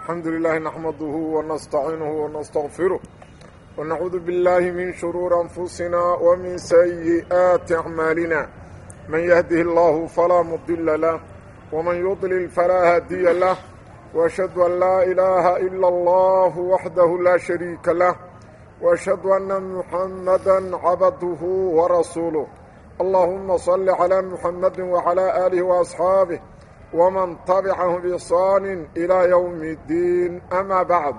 الحمد لله نحمده ونستعينه ونستغفره ونعوذ بالله من شرور أنفسنا ومن سيئات أعمالنا من يهده الله فلا مضل له ومن يضلل فلا هادي له وأشهد أن لا إله إلا الله وحده لا شريك له وأشهد أن محمدا عبده ورسوله اللهم صل على محمد وعلى آله وأصحابه ومن تبعهم بإحsaan إلى يوم الdiin أmا baعd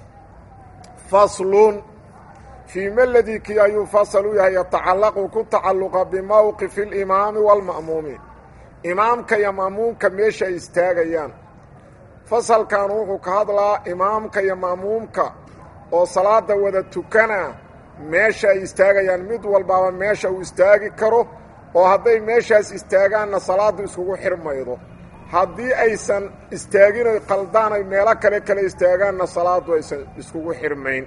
fasl fii meldii kii ayuu fasl u yahay yatacalaqu ku tacalluqa bimowqifi اlimaami wاlma'muumiin imaamka iyo ma'muumka meesha ay istaagayaan fasalkan wuxuu ka hadlaa imaamka iyo ma'muumka oo salaada wada tukana meesha ay istaagayaan mid walbaaba meesha uu istaagi karo oo hadday meeshaas istaagaanna salaaddu iskugu xirmaydo haddii aysan istaagin oy qaldaan ay meelo kale kale istaagaanna salaaddu aysan iskugu xirmayn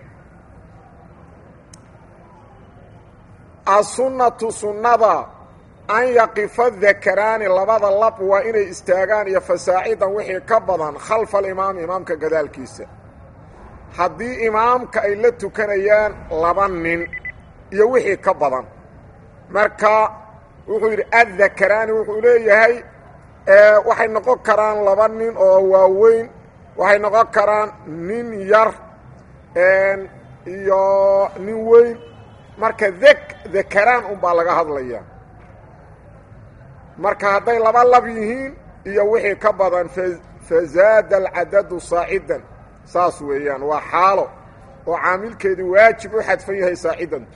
asunnatu sunnada an yaqifa dakaraani labada lab waa inay istaagaan iyo fasaacidan wixii ka badan khalfa alimaami imaamka gadaalkiisa haddii imaamka ay la tukanayaan laba nin iyo wixii ka badan marka wuxuu yidhi addakaraani wuxuu leeyahay waxay noqon karaan laba nin oo waaweyn waxay noqon karaan nin yar iyo nin weyn marka dek dakaraan unbaa laga hadlayaa marka hadday laba lab yihiin iyo wixii ka badan fazaada alcadadu saacidan saas weeyaan waa xaalo oo caamilkeedii waajib u xadfan yahay saacidantu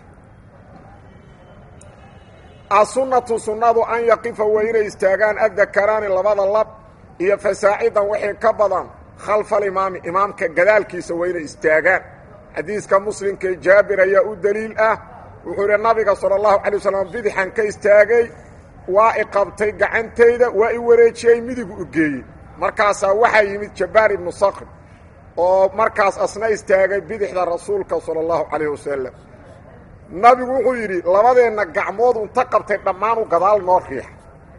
asunnatu sunnadu an yaqifa waa inay istaagaan addakaraani labada lab iyo fasaacidan wixii ka badan khalfa alimaami imaamka gadaalkiisa waa inay istaagaan xadiiska muslimkae jaabir ayaa u deliil ah wuxuu yidhi nabiga sala allahu calay wasalam bidixan ka istaagay waa i qabtay gacantayda waa i wareejiyey midigu u geeyey markaasaa waxaa yimid jabbaar ibnu sakr oo markaas asna istaagay bidixda rasuulka sala allahu calayh wasalam nabigu wuxuu yidhi labadeenna gacmood inta qabtay dhammaan uu gadaal noo riixa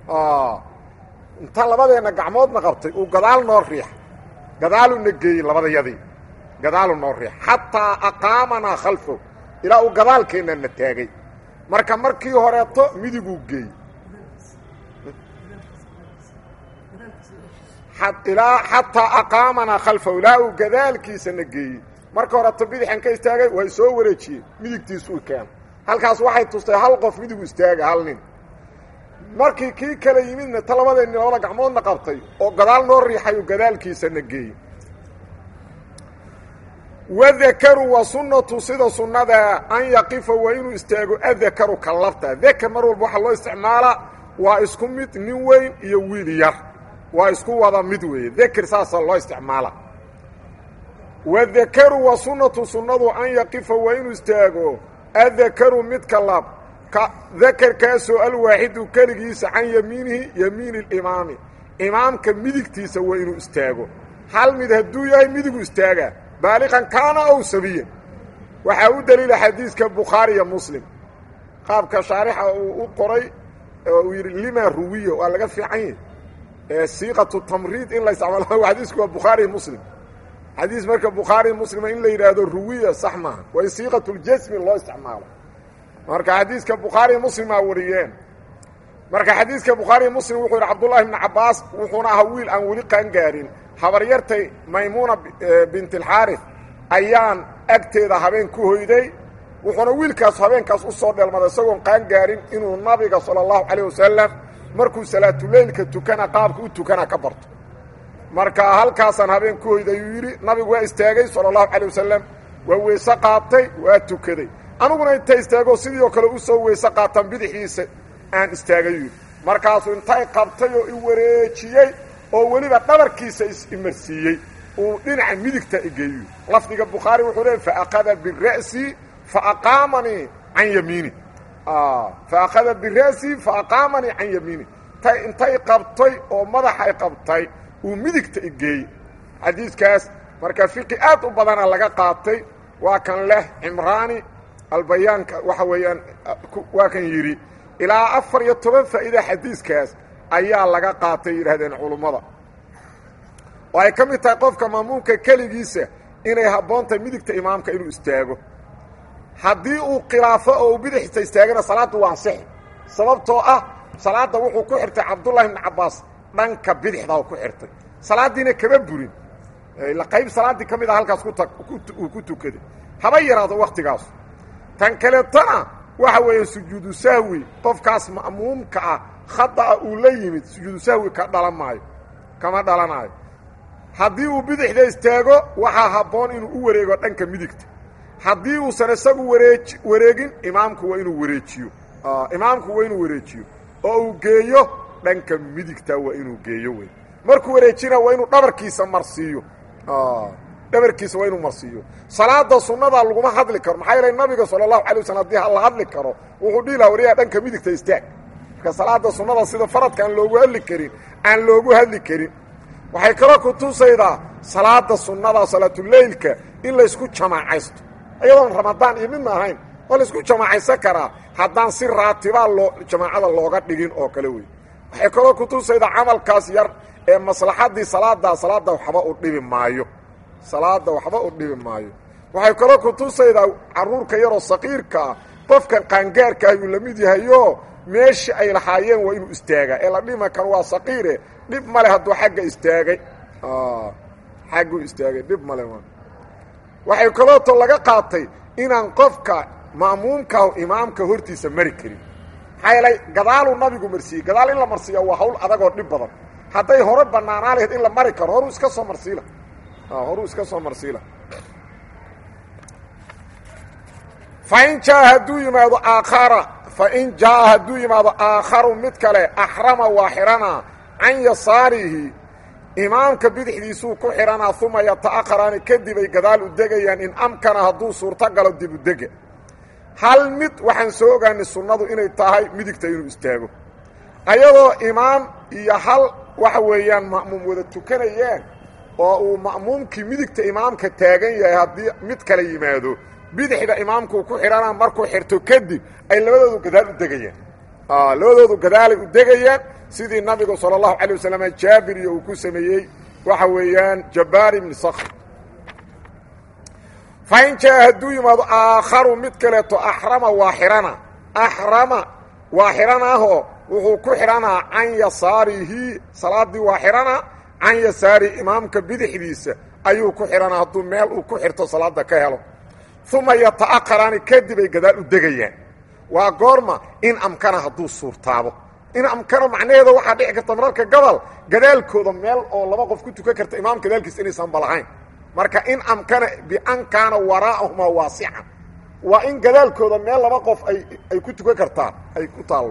inta labadeenna gacmoodna qabtay uu gadaal noo riixa gadaaluna geeyey labadayadii gadaalu noo riixa xataa aqaamanaa khalfow ilaa uu gadaalkeennana taagay marka markii horeeto midiguu geeyey ilaa xataa aqaamanaa khalfow ilaa uu gadaalkiisana geeyey marka horeto bidixan ka istaagay way soo wareejiyeen midigtiisuu keena halkaas waxay tustay hal qof midigu istaaga hal nin markii kii kale yimidna ta labadeenni labada gacmoodna qabtay oo gadaal noo riixayu gadaalkiisana geeyey wadakaru wa sunnatu sida sunnada an yaqifa waa inuu istaago adakaru ka labta dakar mar walba waxaa loo isticmaalaa waa isku mid nin weyn iyo wiil yar waa isku wada mid weeye dakar saasaa loo isticmaala wadakaru wa sunnatu sunnadu an yaqifa waa inuu istaago addakaru midka lab ka dakarkaasoo alwaaxidu keligiisa can yamiinihi yamiini alimaami imaamka midigtiisa waa inuu istaago hal mid hadduu yahay midigu istaagaa baaliqan kaana ow sabiyan waxaa u daliila xadiiska bukhaari iyo muslim qaabka shaarixa uu u qoray oo uu yidhi lima ruwiya waa laga fiican yahy siiqatu tamriid in la isticmaalo xadiisku waa bukhaari iyo muslim xadiis marka bukhaari muslima in la yidhaahdo ruwiya sax maaha waa in siiqatuljasmi loo isticmaalo marka xadiiska bukhaari muslimaa wariyeen marka xadiiska bukhaari muslim wuxuu yidhi cabdullahi bni cabbaas wuxuuna ahaa wiil aan weli qaangaarin habaryartay maymuuna bint alxaarif ayaan agteeda habeen ku hoyday wuxuuna wiilkaas habeenkaas u soo dheelmaday isagoon qaangaarin inuu nabiga sala allahu calayh wasalam markuu salaatuleylka tukana qaabka u tukana ka barto marka halkaasaan habeen ku hoyday ayuu yidhi nabigu waa istaagay sala allahu calay wasalam waa weyse qaatay waa tukaday aniguna inta istaago sidii oo kale u soo weyse qaatan bidixiisa aan istaagay yidhi markaasuu intay qabtay oo i wareejiyey oo weliba dhabarkiisa is-imarsiiyey uu dhinaca midigta igeeyo lafdiga bukhaari wuxuu leey faakada bira'si faaqaamanii can yamiini faakhada bira'si faaqaamanii can yamiini tay intay qabtay oo madaxay qabtay uu midigta igeeyey xadiiskaas marka fiqi aad u badana laga qaatay waa kan leh cimraani albayaanka waxa weeyaan waa kan yidhi ilaa afar iyo toban faa'iida xadiiskaas ayaa laga qaatay yidhaahdeen culummada oo ay ka mid tahay qofka maamuumka keligiisa inay habboon tahay midigta imaamka inuu istaago haddii uu khilaafo oo uu bidixta istaagana salaaddu waa ansixi sababtoo ah salaadda wuxuu ku xirtay cabdullahi ibni cabbaas dhanka bidixda ku xirtay salaaddiina kama burin ila qayb salaaddii ka mid a halkaas uu ku tukaday haba yaraado wakhtigaas tan kaleetana waxa weeye sujuudu sahwi qofkaas ma'muumka ah khada'a uu la yimid sujuudu sahwi ka dhalan maayo kama dhalanaayo haddii uu bidixda istaago waxaa habboon inuu u wareego dhanka midigta haddii uusan isagu wareej wareegin imaamku waa inuu wareejiyo imaamku waa inuu wareejiyo oo uu geeyo dhanka midigta waa inuu geeyo wey markuu wareejina waa inuu dhabarkiisa marsiiyo dhabarkiisa waa inuu marsiiyo salaada sunnada laguma hadli karo maxaa yeele nabiga sala allahu alay waslm hadii la hadli karo wuxuu dhihi laha wariyaha dhanka midigta istaag marka salaada sunnada sida faradka aan loogu hadli karin aan loogu hadli karin waxay kaloo ku tusaydaa salaada sunnada salaatuleylka in laysku jamaacaysto iyadoon ramadaan iyo midna ahayn waa laysku jamaacaysan karaa haddaan si raatibaa loo jamaacada looga dhigin oo kale wey waxay kaloo ku tusaydaa camalkaas yar ee maslaxaddii salaadaa salaada waxba u dhibi maayo salaada waxba u dhibi maayo waxay kaloo ku tusaydaa carruurka yaroo saqiirka ah qofkan qaangaarka ayuu la mid yahayo meeshii ay lahaayeen waa inuu istaagaa ee la dhima kan waa saqiire dhib male hadduu xagga istaagay xagguu istaagay dhib male waxay kalooto laga qaatay inaan qofka ma'muumkaah imaamka hortiisa mari karin maxaa yeelay gadaaluu nabigu marsiiyey gadaal in la marsiiya waa hawl adagoo dhib badan hadday hore bannaanaa lahayd in la mari karo horuu iska soo marsiila horuu iska soo marsiila fain jaa hadduu yimaado aakhara fain jaa hadduu yimaado aakharu mid kale axrama waa xidhanaa can yasaarihi imaamka bidixdiisuu ku xidhanaa uma yata'akharaani kadib ay gadaal u degayaan in amkana hadduu suurto galo dib u dega hal mid waxaan soo ogaanay sunnadu inay tahay midigta inuu istaago ayadoo imaam iyo hal waxa weeyaan ma'muum wada tukanayeen oo uu ma'muumkii midigta imaamka taagan yahay haddii mid kale yimaado bidixda imaamkuu ku xidhanaa markuu xirto kadib ay labadoodu gadaal u degayaan labadoodu gadaalay u degayaan sidii nabigu salى الlahu عalيه waslm jaabir iyo uu ku sameeyey waxa weeyaan jabaar ibni skr fain jaa hadduu yimaado aakharu mid kaleeto axrama waa xihana axrama waa xidhanaahoo wuxuu ku xidhanaa can yasaarihi salaadii waa xidhanaa can yasaarihi imaamka bidixdiisa ayuu ku xidhanaa hadduu meel uu ku xirto salaada ka helo uma yata'akharaani kadib ay gadaal u degayaan waa goorma in amkana hadduu suurtaabo in amkano macnaheeda waxaa dhici karta mararka gobol gadaalkooda meel oo laba qof ku tukan karta imaam gadaalkiisa inaysan balahayn marka in amkana bian kaana waraa'ahumaa waasican waa in gadaalkooda meel laba qof ay ay ku tukan kartaa ay ku taallo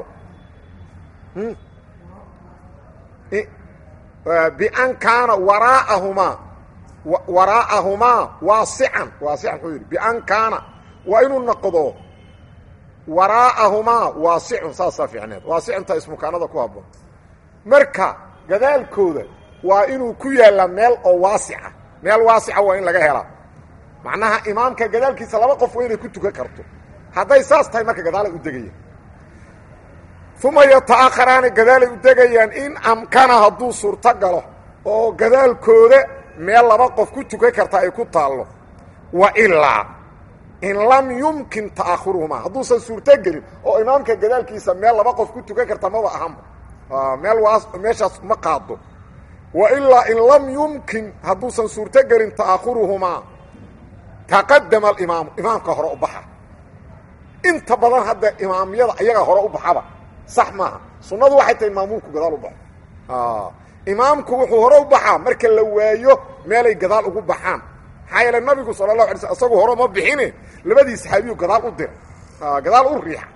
bian kaana waraa'ahumaa waraa'ahumaa waasican waasican wuxuu yidhi bian kaana waa inuu noqdo waraa'ahumaa waasicun saasaa fiicneed waasicinta ismukaanada ku habboon marka gadaalkooda waa inuu ku yaallaa meel oo waasica meel waasica waa in laga helaa macnaha imaamka gadaalkiisa laba qof waa inay ku tukan karto hadday saas tahay marka gadaalay u degayaan uma yata'akharaani gadaalay u degayaan in amkana hadduu suurto galo oo gadaalkooda meel laba qof ku tukan karta ay ku taallo wa ilaa in lam yumkin ta'akhuruhumaa hadduusan suurto gelin oo imaamka gadaalkiisa meel laba qof ku tukan karta maba ahanba meel waa meeshaas ma qaado wa ilaa in lam yumkin hadduusan suurto gelin ta'akhuruhumaa taqadama alimaamu imaamka hore u baxa inta badan hadda imaamyada ayaga hore u baxaba sax maaha sunnadu waxay tahay maamuumku gadaal u baxo imaamku wuxuu hore u baxaa marka la waayo meelay gadaal ugu baxaan maxaa yeele nabigu sala allahu alay sl isagu hore ma bixine labadii saxaabiyu gadaal u dira gadaal u riixa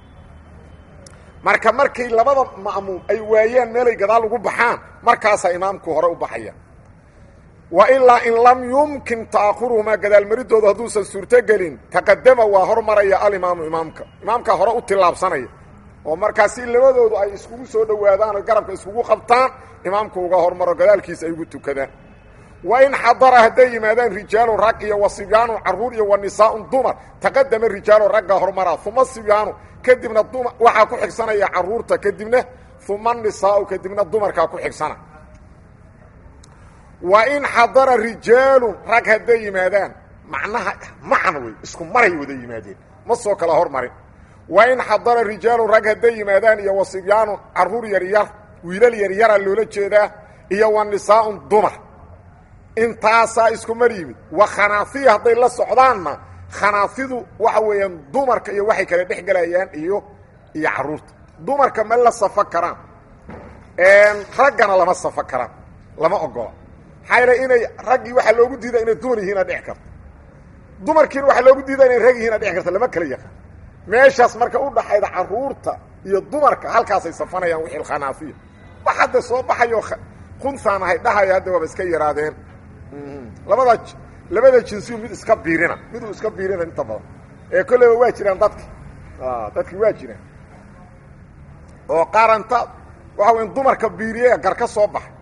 marka markay labada ma'muum ay waayaan meelay gadaal ugu baxaan markaasaa imaamku hore u baxaya wa ilaa in lam yumkin ta'akhuruhumaa gadaalmaridooda hadduusan suurto gelin taqadama waa hormaraya alimaamu imaamka imaamkaa hore u tillaabsanaya oo markaa si labadoodu ay iskugu soo dhowaadaan oo garabka iskugu qabtaan imaamku uga hormaro gadaalkiisa ay ugu tukadaan wa in xadara hadday yimaadaan rijaalu rag iyo wa sibyaanu carruur iyo wa nisaaun dumar taqadama rijaalu raggaa hormaraa uma sibyaanu kadibna duma waxaa ku xigsanaya carruurta kadibna uma nisaau kadibna dumarkaa ku xigsana wa in xadara rijaalun rag hadday yimaadaan macnaha macan wey isku maray wada yimaadeen ma soo kala hormarin wa in xadara rijaalun rag hadday yimaadaan iyo wasibyaanun carruur yaryar wiilal yaryara loola jeedaa iyo wa nisaa'un dumar intaasaa isku mar yimid wa khanaafiya hadday la socdaanna khanaafidu waxa weeyaan dumarka iyo waxay kala dhex gelayaan iyo iyo carruurta dumarka ma la safo karaan raggana lama safo karaan lama ogola maxaa yaele inay raggii waxaa loogu diida inay dumar yihiina dhici karto dumarkiina waxaa loogu diida inay rag yihiina dhici karto lama kala yaqaan meeshaas marka u dhaxayda carruurta iyo dumarka halkaasay safanayaan wixii khanaafiya wax hadda soo baxayo kuntaan ahay dhahayo hadda waaba iska yaraadeen labada labada jinsiyu mid iska biirina miduu iska biirina inta badan ee kolleyba waa jiraan dadki dadki waa jiraan oo qaaranta waxa weya dumarka biiriye gar ka soo baxay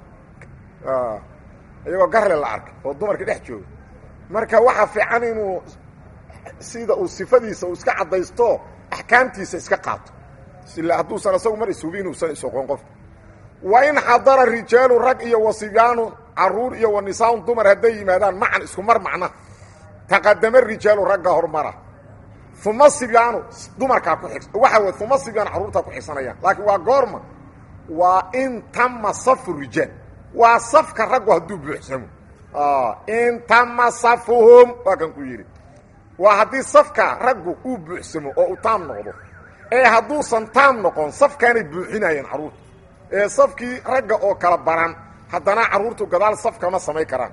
iyagoo garle la arkay oo dumarka dhex jooga marka waxaa fiican inuu sida uu sifadiisa uu iska caddaysto axkaamtiisa iska qaato sila hadduusan isagu mar ishubi inuusan isoqoon qofka wa in xadara rijaalu rag iyo wasibyaanu caruur iyo wa nisaaun dumar hadday yimaadaan macan isku mar macna taqadama rijaalu ragga hormara uma sibyaanu dumarkaa ku xig waxa wey uma sibyaan carruurtaa ku xigsanayaan laakiin waa goorma waa in tama safu rijaal waa safka raggu hadduu buuxsamo in tama safuhum waa kan ku yidhi waa haddii safka raggu uu buuxsamo oo uu taam noqdo ee hadduusan taam noqon safkaanay buuxinayeen carruurta ee safkii ragga oo kala baran haddana carruurtu gadaal safkama samayn karaan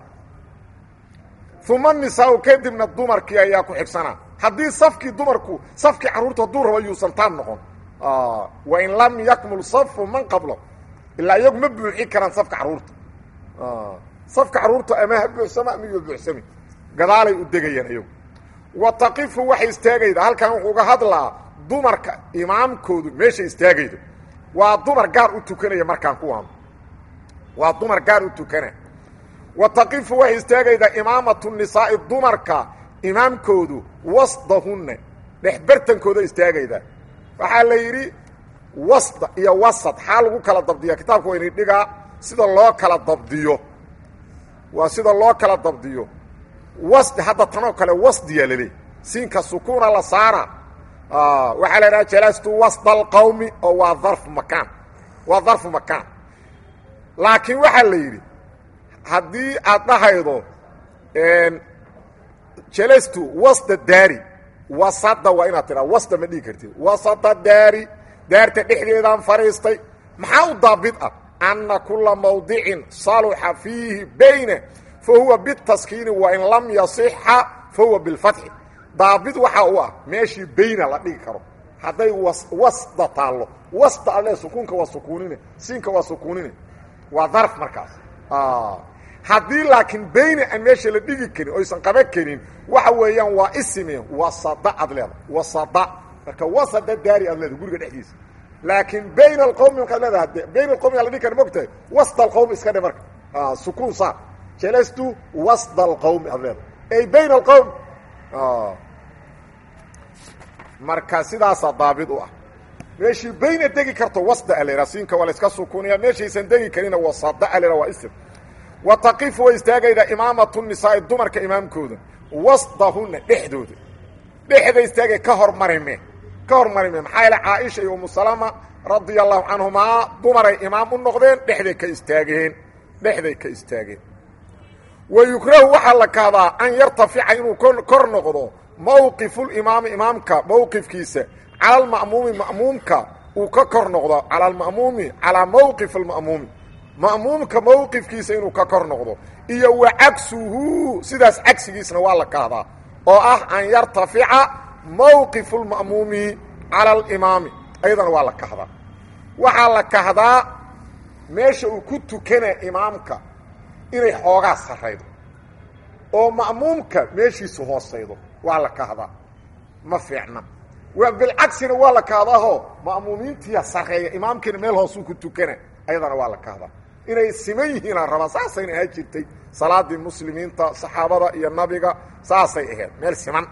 uma nisaau kadibna dumarkii ayaa ku xigsanaa haddii safkii dumarku safkii carruurtu hadduu rabo yuusan taam noqon wain lam yakmul safu man qablo ilaa iyagu ma buuxin karaan safka carruurta safka carruurta ama ha buuxsamo ama yo buuxsami gadaalay u degayaan iyagu wa taqifu waxay istaagayda halkan wuxuu uga hadlaa dumarka imaamkoodu meesha istaagaydo waa dumar gaar u tukanaya markaan ku waamo waa dumar gaar u tukana wa taqifu waxay istaagaydaa imaamatu nisaa'i dumarka imaamkoodu wasdahunna dhexbartankooda istaagaydaa waxaa la yidhi wasda iyo wasad xaa lagu kala dabdiya kitaabka wayni dhigaa sida loo kala dabdiyo waa sida loo kala dabdiyo wasdi hadda tanoo kale wasdiya laleey siinka sukuuna la saara waxaa la idhaha jalastu wasda alqawmi oo waa darfu makaan waa darfu makaan laakiin waxaa la yidhi haddii aad dhahaydo jalastu wasda daari wasada waa inaad tidhaa wasda ma dhigi kartid wasada daari daarta dhexdeedaan fadhiistay maxaa u daabid ah anna kula mawdicin saluxa fiihi bayna fa huwa bitaskiini wain lam yasixa fa huwa bilfatxi daabid waxaa u ah meeshii bayna la dhigi karo hadday wasda taallo wasda alle sukuunka waa sukuunine siinka waa sukuunine waa darf markaas haddii laakiin bayna aan meesha la dhigi karin oysan qaban karin waxa weeyaan waa isime wasada aad leeda wasada marka wasada daari aad leeda guriga dhexdiisa laakiin bayna alqowmi markaad leedaha de bayna alqowmi aa la dhigi kara mogtahay wasda alqowmi iska dhe marka sukuun saar jalastu wasda alqowmi aad leeda ay bayna alqowm marka sidaasaa daabid u ah meeshii bayna degi karto wasda alera siinka waa la iska sukuunaya meeshaysan degi karina wasada alera waa isim wa taqifu way istaagaydaa imaamatu nisaa'i dumarka imaamkooda wasdahunna dhexdooda dhexda istaagay ka hormarime ka hormarime maxaa yaele caaisha iyo umusalama radia allahu canhumaa dumaray imaam u noqdeen dhexday ka istaageen dhexday ka istaageen wa yukrahu waxaa la kahdaa an yartafica inuu kor noqdo mawqifulimaami imaamka mowqifkiisa cala alma'muumi ma'muumka uu ka kor noqdo cala alma'muumi calaa mowqif alma'muumi ma'muumka mowqifkiisa inuu ka kor noqdo iyo wa cagsuhu sidaas cagsigiisna waa la kahdaa oo ah an yartafica mowqifu lma'muumi cala alimaami ayadana waa la kahdaa waxaa la kahdaa meesha uu ku tukana imaamka inay xoogaa sarraydo oo ma'muumka meeshiisu hoosaydo waa la kahdaa ma fiicna waa bilcagsina waa la kahdaahoo ma'muumiintiya sarreeya imaamkiina meel hoosuu ku tukana ayadana waa la kahdaa inay siman yihiinaan rabaa saasayna ahaan jirtay salaadii muslimiinta saxaabada iyo nabiga saasay ahayd meel siman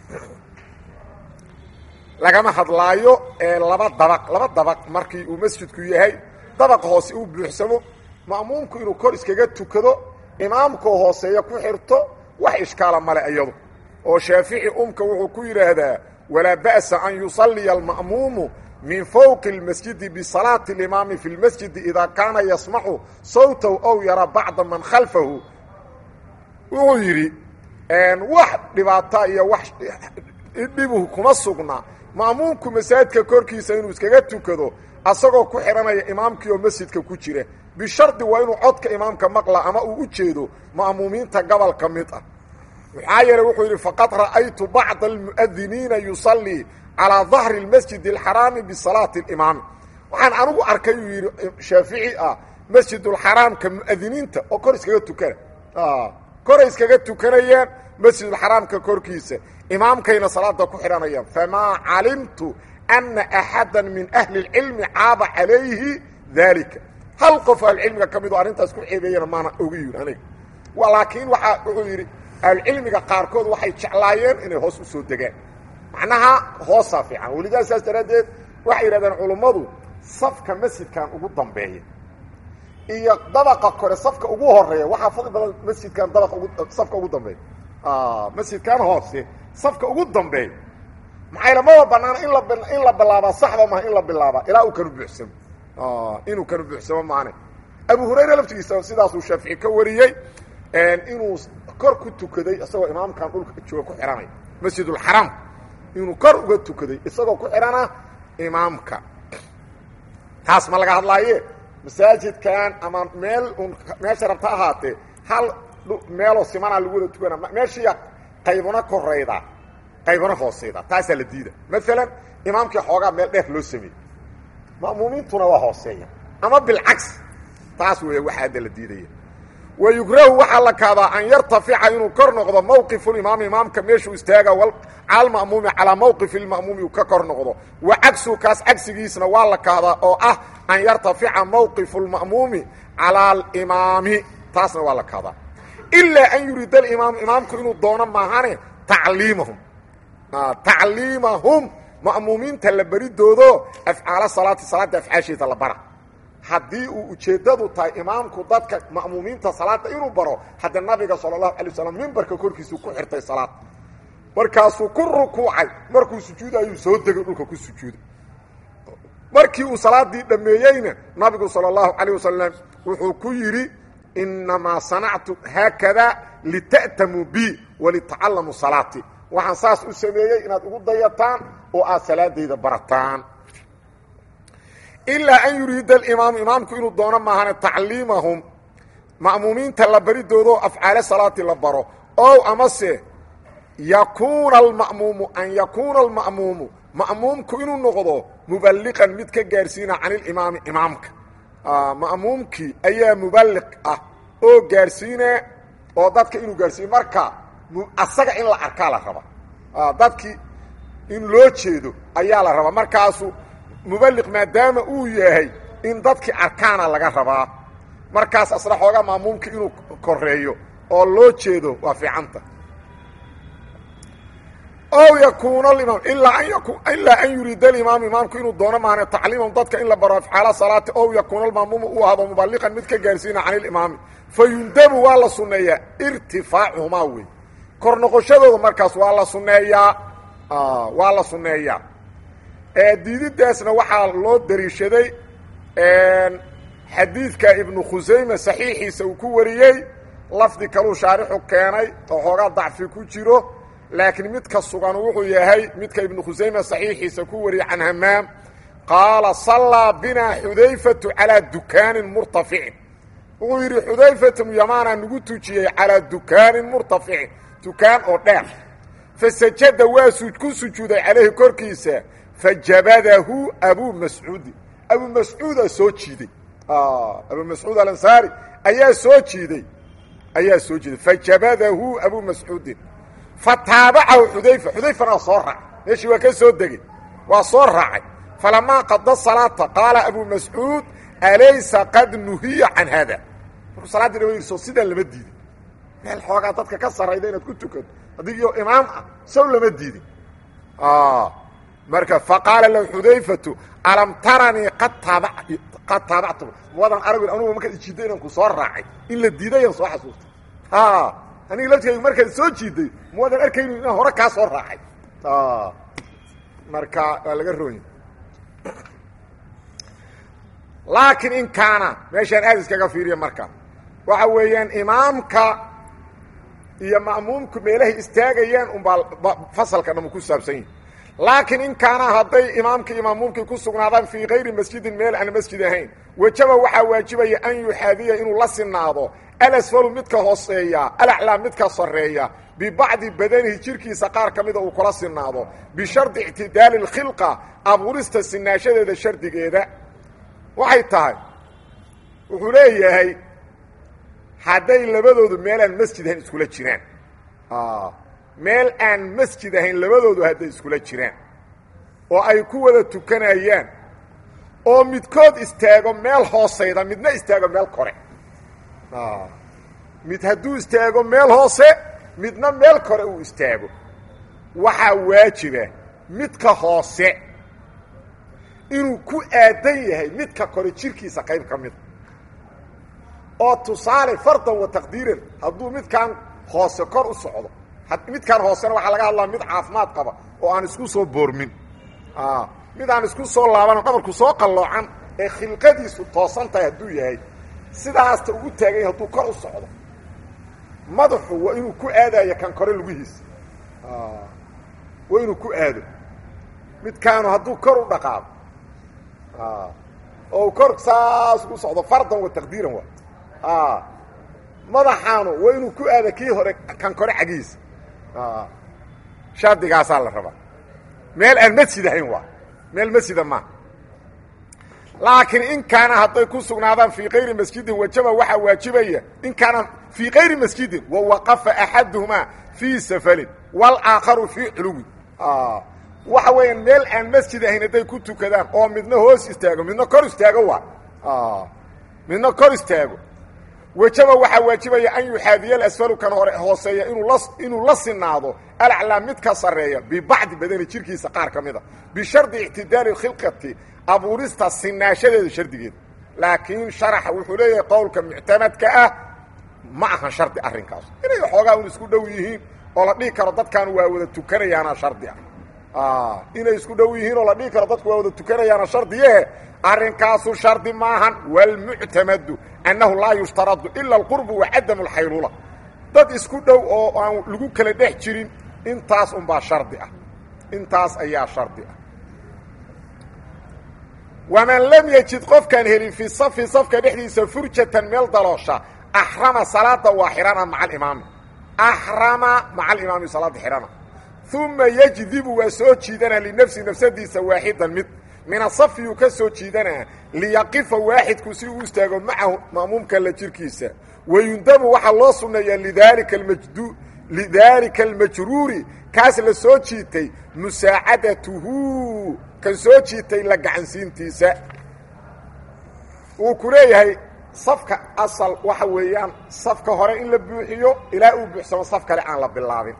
lagama hadlaayo ee laba dabaq laba dabaq markii uu masjidku yahay dabaqa hoose uu buuxsamo ma'muumku inuu kor iskaga tukado imaamkoo hooseeya ku xirto wax ishkaala male iyadu oo shaafici umka wuxuu ku yidhaahdaa walaa ba'sa an yusalliya alma'muumu min fowqi اlmasjidi bisalaati اlimaami fi اlmasjidi idaa kaana yasmacu sawtahu ow yara bacda man khalfahu wuxuu yidhi wax dhibaata iyo wax dhibu kuma sugna ma'muumku masaajidka korkiisa inuu iskaga tukado asagoo ku xidhanaya imaamkii oo masjidka ku jira bishardi waa inuu codka imaamka maqla ama uu u jeedo ma'muumiinta gobol ka mid ah maxaa yeeley wuxuu yidhi faqad ra'aytu bacda almu'adiniina yusallii calىa dahri اlmasjid اlxaraami bisalaati اlimaami waxaan anigu arkay uu yidhi shaafici ah masjidulxaraamka mu'adiniinta oo kor iskaga tukana koray iskaga tukanayaan masjidulxaraamka korkiisa imaamkayna salaada ku xidhanayaan famaa calimtu ana axada min ahli اlcilmi caaba calayhi daalika hal qof ahlucilmiga ka mid oo arrintaas ku ceebeeyana maana oga yidhi aniga laakiin waaa wuxuu yidhi ahlucilmiga qaarkood waxay jeclaayeen inay hoos u soo degaan macnaha hoosaa fiican welidaa saas daraaddeed waxay yidhahdeen culummadu safka masjidkan ugu dambeeya iyo dabaqa kore safka ugu horeeya waxaa fadli badan masjidkan dabaqa ugu safka ugu dambeeya masjidkan hoose safka ugu dambeeya maxaa lamaba banaana in la in la bilaabaa saxba maha in la bilaabaa ilaa uu kanu buuxsamo inuu kanu buuxsamo maane abu hurayra laftigiisa sidaasuu shaafici ka wariyey inuu kor ku tukaday isagoo imaamkan dhulka jooga ku xidhanay masjidulxaraam inuu kor uga tukaday isagoo ku xidhana imaamka taas ma laga hadlaaye masaajidkan ama meel un meesha rabta ahaatee hal meeloo simanaa lagu wada tukana meeshiiya qaybuna korayda qaybuna hoosayda taasaa la diida maalan imaamkii xoogaa meel dheer loo sameeyey ma'muumiintuna waa hooseeya ama bilcagsi taas weeye waxa hadda la diidaya wayugrahu waxaa la kaadaa an yartafica inuu kor noqdo mawqifulimaami imaamka meeshuu istaaga cala lma'muumi calaa mawqifi lma'muumi uu ka kor noqdo wa cagsu kaas cagsigiisna waa la kaadaa oo ah an yartafica mawqifu lma'muumi calaa alimaami taasna waa la kaadaa ilaa an yuriida alimaam imaamku inuu doono maahane tacliimahum tacliimahum ma'muumiinta la beridoodo afcaala salaati salaadda afcaasheeda la bara haddii uu ujeeddadu tahay imaamku dadka ma'muumiinta salaada inuu baro hadda nabiga sala allahu alay waslam mimbarka korkiisuu ku xirtay salaad markaasuu ku rukuucay markuu sujuudayuu soo degay dhulka ku sujuuday markii uu salaadii dhammeeyeyna nabigu sala allahu calayh wasalam wuxuu ku yidhi innamaa sanactu haakada lita'tamuu bi walitacallamuu salaatii waxaan saas u sameeyey inaad ugu dayataan oo aad salaadayda barataan ilaa an yuriida alimaamu imaamku inuu doono maahane tacliimahum ma'muumiinta la baridoodo afcaale salaati la baro ow amase yakuuna alma'muumu an yakuuna alma'muumu ma'muumku inuu noqdo muballiqan mid ka gaarsiina can ilimaami imaamka ma'muumkii ayaa muballiq ah oo gaarsiine oo dadka inuu gaarsiiyo marka asaga in la arkaa la raba dadkii in loo jeedo ayaa la rabaa markaasu muballiq maadaama uu yahay in dadkii arkaana laga rabaa markaas asna xoogaa maamuumka inuu koreeyo oo loo jeedo waa fiicanta ow yakuuna alimaam ilaa an yaku ilaa an yuriida alimaam imaamku inuu doono maahane tacliimahum dadka in la baro afcaala salaati ow yakuuna almaamuumu uu ahdo muballiqan mid ka gaarsiina can ilimaami fa yundabu waa la sunneeyaa irtifaacuhumaa wey kor noqoshadooda markaas waa la sunneeyaa waa la sunneeyaa diididaasna waxaa loo dariishaday xadiidka ibnu khusayme saxiixiisa uu ku wariyey lafdi kaluu shaarixu keenay oo xoogaa dacfi ku jiro laakiin midka sugan wuxuu yahay midka ibnu khusayme saxiixiisa ku wariyey can hamaam qaala sallaa binaa xudayfatu calaa dukaanin murtaficin wuxuu yidhi xudayfatu yamaana nagu tujiyey calaa dukaanin murtaficin dukaan oo dheer fasajada waa ku sujuuday calayhi korkiisa fajabadahu abu mascuudi abu mascuudaa soo jiiday abu mascuud alansaari ayaa soo jiiday ayaa soo jiiday fajabadahu abu mascuudin fataabacahu xudayfa xudayfana waa soo raacay meeshii waa ka soo degey waa soo raacay falamaa qada salaata qaala abu mascuud alaysa qad nuhiya can haada markuu salaadii dhama yidhi soo sidaan lama diidin meel xoogaa dadka ka sarrayda inaad ku tukato adigio imaam ah sow lama diidin marka faqaala lahu xudayfatu alam taranii qad qad taabactum wadan arag anugu markaad ijiidday inaan ku soo raacay in la diidayaan soo xasuustay ha aniga laftigaygu markaad soo jiiday muwadan arkaynu inaan hore kaa soo raacay marka waa laga roonya laakiin in kaana meeshaan aad iskaga fiiriya marka waxa weeyaan imaamka iyo ma'muumku meelahay istaagayaan unbaa fasalka dham ku saabsan yihi laakiin in kaana hadday imaamkii iyo ma'muumkii ku sugnaadaan fii kayri masjidin meel aan masjid ahayn wajaba waxaa waajibaya an yuxaadiya inuu la sinaado alasfalu midka hooseeya alaclaa midka sarreeya bibacdi badanihi jirkiisa qaar ka mida uu kula sinaado bishardi ictidaali اlkhilqa abuurista sinaashadeeda shardigeeda waxay tahay wuxuu leeyahay hadday labadoodu meel aan masjid ahayn iskula jiraan meel aan masjid ahayn labadoodu hadday iskula jiraan oo ay ku wada tukanayaan oo midkood istaago meel hoosayda midna istaago meel kore mid hadduu istaago meel hoose midna meel kore uu istaago waxaa waajiba midka hoose inuu ku aadan yahay midka kore jirkiisa qayb ka mida oo tusaale fardan wa taqdiiran hadduu midkaan hoose kor u socdo midkaan hoosena waxaa laga hadlaa mid caafimaad qaba oo aan isku soo boormin mid aan isku soo laabano dhabarku soo qalloocan ee khilqadiisu toosan tahay hadduu yahay sidaasta ugu taaganya hadduu kor u socdo madaxu waa inuu ku aadayo kan kore lugihiisa waa inuu ku aado midkaanu hadduu kor u dhaqaado oo kor saas ugu socdo fardan wa taqdiiran waa madaxaanu waa inuu ku aado kii hore kan kore cagihiisa shardigaasaa la rabaa meel aan masjid ahayn waa meel masjida maa laakiin in kaana hadday ku sugnaadaan fii kayri masjidin wajaba waxaa waajibaya in kaana fii kayri masjidin wawaqafa axaduhumaa fii safalin walaakharu fii culuwin waxa weeyaan meel aan masjid ahayn hadday ku tukadaan oo midna hoos istaago midna kor istaago waa midna kor istaago wajaba waxaa waajibaya an yuxaadiya alasfalu kan hore hooseeya inuu la sinaado alaclaa mid ka sarreeya bibacdi badani jirkiisa qaar ka mida bishardi ictidaali khilqati abuurista sinaashadeeda shardigeeda laakiin sharaxa wuxuu leeyahay qowlka muctamadka ah ma ahan shardi arrinkaas inay xoogaa un isku dhow yihiin oo la dhihi karo dadkan waa wada tukanayaana shardi ah inay isku dhow yihiin oo la dhihi karo dadku waa wada tukanayaana shardiyehe arrinkaasu shardi maahan wاlmuctamadu annahu laa yushtaradu ila اlqurbu wacadamu اlxayluula dad isku dhow oo aan lagu kala dhex jirin intaas unbaa shardi ah intaas ayaa shardi ah waman lam yajid qofkaan helin fii safi safka dhexdiisa furjatan meel daloosha axrama salaada waa xihana maca alimaami axrama maca alimaami salaada xihana uma yajdibu waa soo jiidana linafsi nafsadiisa waaxidan mid min asafiyuu ka soo jiidanaa liyaqifa waaxidku si uu istaago macahu ma'muumka la jirkiisa wayundabu waxaa loo sunneeyaa lidaalika amajdu lidaalika almajruuri kaas la soo jiitay musaacadatuhu kan soo jiitay la gacansiintiisa uu ku leeyahay safka asal waxa weeyaan safka hore in la buuxiyo ilaa uu buuxsamo saf kale aan la bilaabin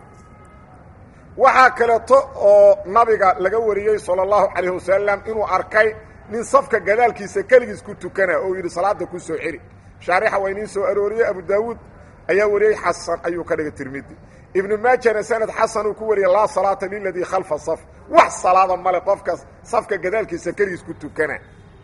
waxaa kaleeto oo nabiga laga wariyey salى اllahu calayh wasalam inuu arkay nin safka gadaalkiisa keligiis ku tukana oo yidhi salaada ku soo celi shaarixa waa iniin soo arooriyey abu daawuud ayaa wariyey xasan ayuu ka dhigay tirmidi ibnu maajana sanad xasan uu ku wariyey laa salaata liladii khalfa saf wax salaada male qofka safka gadaalkiisa keligiis ku tukana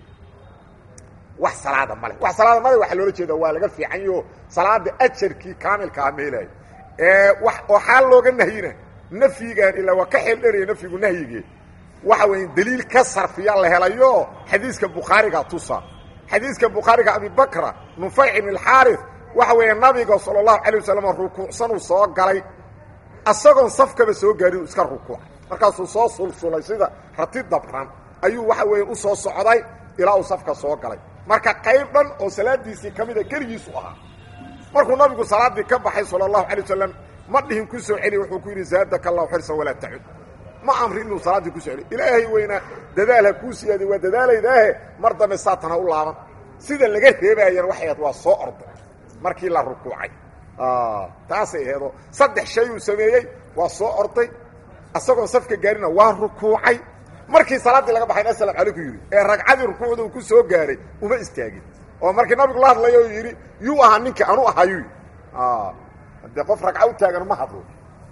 wax salaada male wax salaada male waxaa loola jeeda waa laga fiicanyo salaada ajarkii kaamilkaa meelaayo waxaa looga nahyina nafyigan ilaa waa ka xeel dheraya nafyigu nahyigee waxa weya daliil ka sarfiya la helayo xadiiska bukhaariga tusa xadiiska bukhaariga abibakra nufayc ibn alxaarif waxa weeye nabiga sala allahu calay wasalam rukuucsanuu soo galay asagoon safkaba soo gaarin iska rukuucay markaasuu soo sulsulay sida rati dabran ayuu waxa weeye u soo socday ilaa uu safka soo galay marka qayb dhan oo salaadiisii ka mida keligiisu ahaa markuu nabigu salaaddii ka baxay sala allahu calay wasalam ma dhihin ku soo celi wuxuu ku yidhi zaadaka allahu xirsan walaa tacud ma amri inuu salaaddii ku soo celi ilaahay weynaa dadaal ha kuu siyaadiy waa dadaalaydaahe mar dambe saatan ha u laaban sida laga reebaayana waxay ahayd waa soo orday markii la rukuucay taasay aheedoo saddex shay uu sameeyey waa soo orday isagoon safka gaarina waa rukuucay markii salaaddii laga baxayn asalaam calayku yidhi ee ragcadii rukuucda uu ku soo gaaray uma istaagin oo markii nabigu la hadlayo uu yidhi yuu ahaa ninka anu ahayuu dee qof ragca u taagan ma hadlo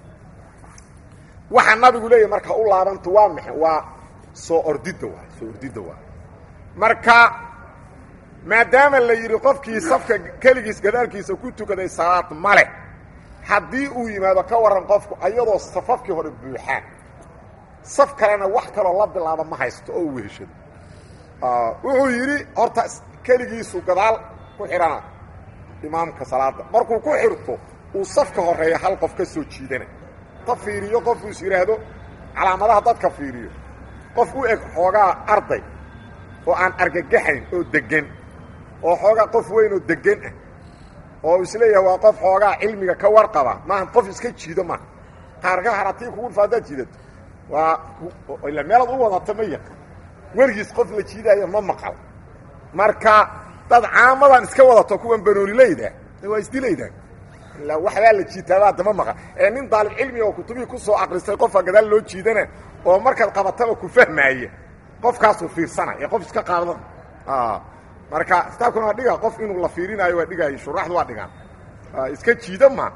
waxaa nabigu leeyahy marka u laabantu waa maxa waa soo ordidda waay soo ordidda waay marka maadaama la yidhi qofkii safka keligiis gadaalkiisa ku tukaday salaad male haddii uu yimaado ka warran qofku ayadoo safafkii hore buuxaan saf kalena wax kaloo la bilaaba ma haysto oo u weheshado wuxuu yidhi horta keligiisu gadaal ku xidhana imaamka salaadda markuu ku xirto uu safka horeeya hal qof ka soo jiidana ta fiiriyo qofku is yidhaahdo calaamadaha dadka fiiriyo qof u eg xoogaa arday oo aan argagaxayn oo deggan oo xoogaa qof weyn oo deggan ah oo isleeyahay waa qof xoogaa cilmiga ka warqaba maaha qof iska jiido maaha qaarka haratii kugu dhufaa haddaad jiidato waa ila meelaad u wadata ma yaqa werigiis qof la jiidaayo ma maqal marka dad caamadan iska wadato kuwan banoonilayda waa isdilaydaan ila waxbaa la jiitaaba adama maqal ee nin daalib cilmiga oo kutubihii ku soo akristay qofka gadaal loo jiidana oo markaad qabataba ku fahmaaya qofkaasuu fiirsana ee qof iska qaadan marka kitaabkuna waa dhiga qof inuu la fiirinaayo waa dhigaayo shuraxdu waa dhigaan iska jiida ma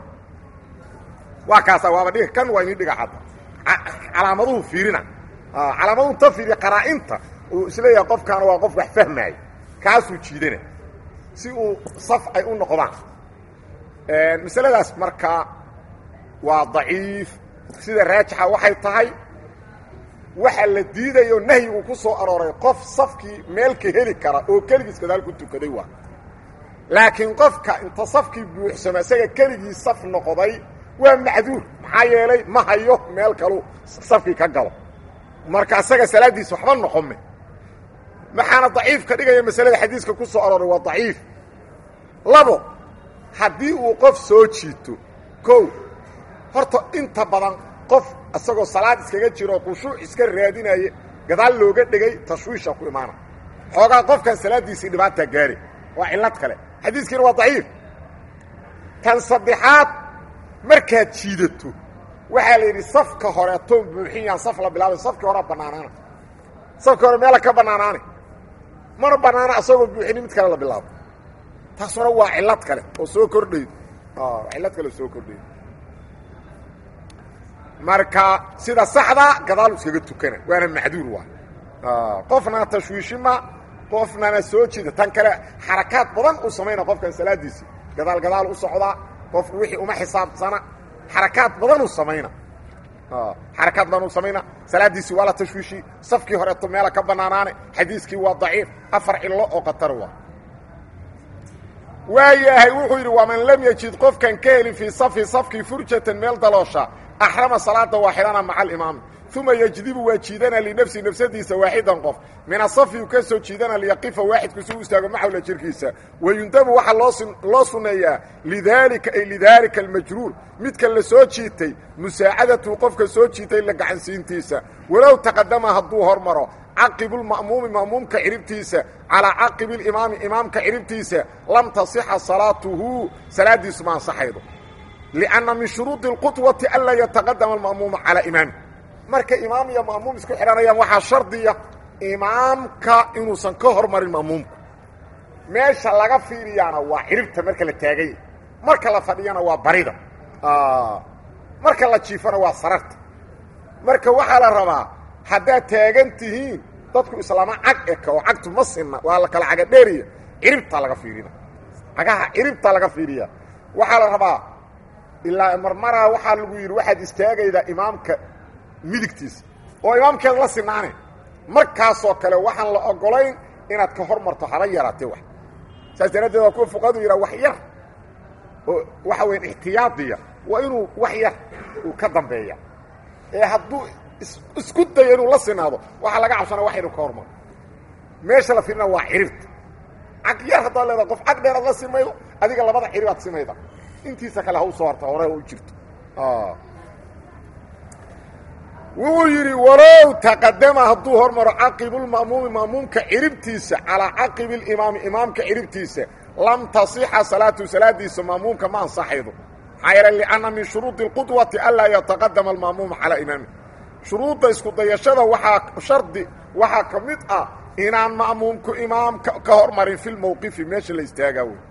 waa kaasa waaba dhiga kan waa ini dhiga cadda calaamaduhu fiirina calaamaduhu ta fiiriya qaraa-inta uu isleeyahay qofkaana waa qof wax fahmaayo kaasuu jiidana si uu saf ay u noqdaan masaladaas marka waa daciif sida raajixa waxay tahay waxa la diidayo nahyigu ku soo arooray qof safkii meelka heli kara oo keligiis gadaal ku tukaday waa laakiin qofka inta safkii buuxsamo isaga keligii saf noqday waa macduur maxaa yeelay ma hayo meel kalu safkii ka galo marka isaga salaaddiisa waxba noqome maxaana daciif ka dhigaya masalada xadiiska ku soo arooray waa daciif labo haddii uu qof soo jiito kow horta inta badan qof isagoo salaad iskaga jiro khushuuc iska raadinaya gadaal looga dhegay tashwiisha ku imaana xoogaa qofkan salaaddiisii dhibaataa gaari waa cillad kale xadiiskiina waa daciif tan saddexaad markaad jiidato waxaa la yidhi safka horeetoon buuxin yaan saf la bilaabay safkii horea bannaanaana safkii hore meela ka bannaanaane mana bannaana asagoo buuxini mid kale la bilaabo taasuna waa cillad kale oo soo kordhayd cillad kale oo soo kordhayd marka sida saxda gadaalu iskaga tukana waana macduur waa qofna tashwiishima qofnana soo jiida tan kale xarakaad badan u samayna qofkan salaadiisi gadaal gadaal u socdaa qofku wixii uma xisaabsana xarakaad badan u samayna xarakaad badan u samayna salaadiisii waa la tashwiishi safkii horeeto meela ka bannaanaane xadiiskii waa daciif afar cillo oo qatar waa waayahay wuxuu yidhi waman lam yajid qofkan ka helin fii safi safkii furjatan meel daloosha axrama salaada waa xidhana maca alimaami uma yejdibu waa jiidana linafsi nafsadiisa waaxidan qof min asafi u ka soo jiidana liyaqifa waaxidku si u istaago maxawla jirkiisa wayundabu waxaa loo loo sunneeyaa lidaalika ay lidaalika almajruur midka la soo jiitay musaacadatu qofka soo jiitay la gacansiintiisa walow taqadama hadduu hormaro caqibulma'muumi ma'muumka ciribtiisa calaa caqibi limaami imaamka ciribtiisa lam tasixa salaatuhu salaaddiisu ma ansaxaydo lianna min shuruudi اlqudwati anlaa yataqadama alma'muuma calaa imaami marka imaam iyo ma'muum isku xidhanayaan waxaa shardiya imaamka inuusan ka hormarin ma'muumku meesha laga fiiriyaana waa ciribta marka la taaganya marka la fadhiyana waa barida marka la jiifana waa sararta marka waxaa la rabaa haddaad taagan tihiin dadku islaama cag eka oo cagtu ma sinna waa la kala caga dheeriya ciribtaa laga fiirina cagaha ciribtaa laga fiiriya waxaa la rabaa ilaa marmaraa waxaa lagu yidhi waxaad istaagaydaa imaamka midigtiisa oo imaamkeeda la sinaane markaasoo kale waxaan la ogolayn inaad ka hor marto haba yaraatee wax saas daraaddeed waa kuwa fuqahadu yidhaha wax yar oo waxa weya ixtiyaadiya waa inuu wax yar uu ka dambeeya ee hadduu isku dayo inuu la sinaado waxaa laga cabsana wax yar ka hormaro meesha la fiirina waa ciribta cag yar haddaad leedaha qof cag dheer aad la simaydo adiga labada cirib aad simayda intiisa kale ha u soo harta hore u jirto wuxuu yidhi walow taqadama hadduu hormaro caqibulma'muumi ma'muumka ciribtiisa calaa caqibi limaami imaamka ciribtiisa lam tasixa salaatu salaadiisa ma'muumka ma ansaxaydo maxaa yeele lianna min shuruudi اlqudwati anlaa yataqadama alma'muuma calaa imaami shuruudda isku dayashada waxaa shardi waxaa ka mid ah inaan ma'muumku imaamka ka hormarin fi lmowqifi meesha la istaagaa wey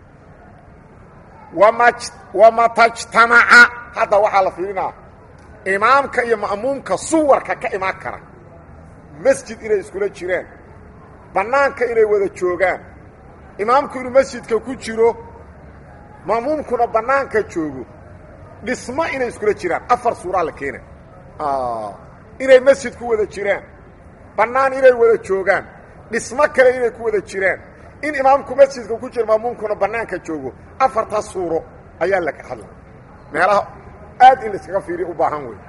wamatajtamaca hadda waxaa la fiirinaa imaamka iyo ma'muumka suwarka ka imaan kara masjid inay iskula jiraan bannaanka inay wada joogaan imaamku inuu masjidka ku jiro ma'muumkuna bannaanka joogo dhismo inay iskula jiraan afar suuraa la keena inay masjid ku wada jiraan bannaan inay wada joogaan dhismo kale inay ku wada jiraan in imaamku masjidka ku jiro ma'muumkuna bannaanka joogo afartaas suuro ayaa la hadla meelaha aad in laiskaga fiiriya u baahan wey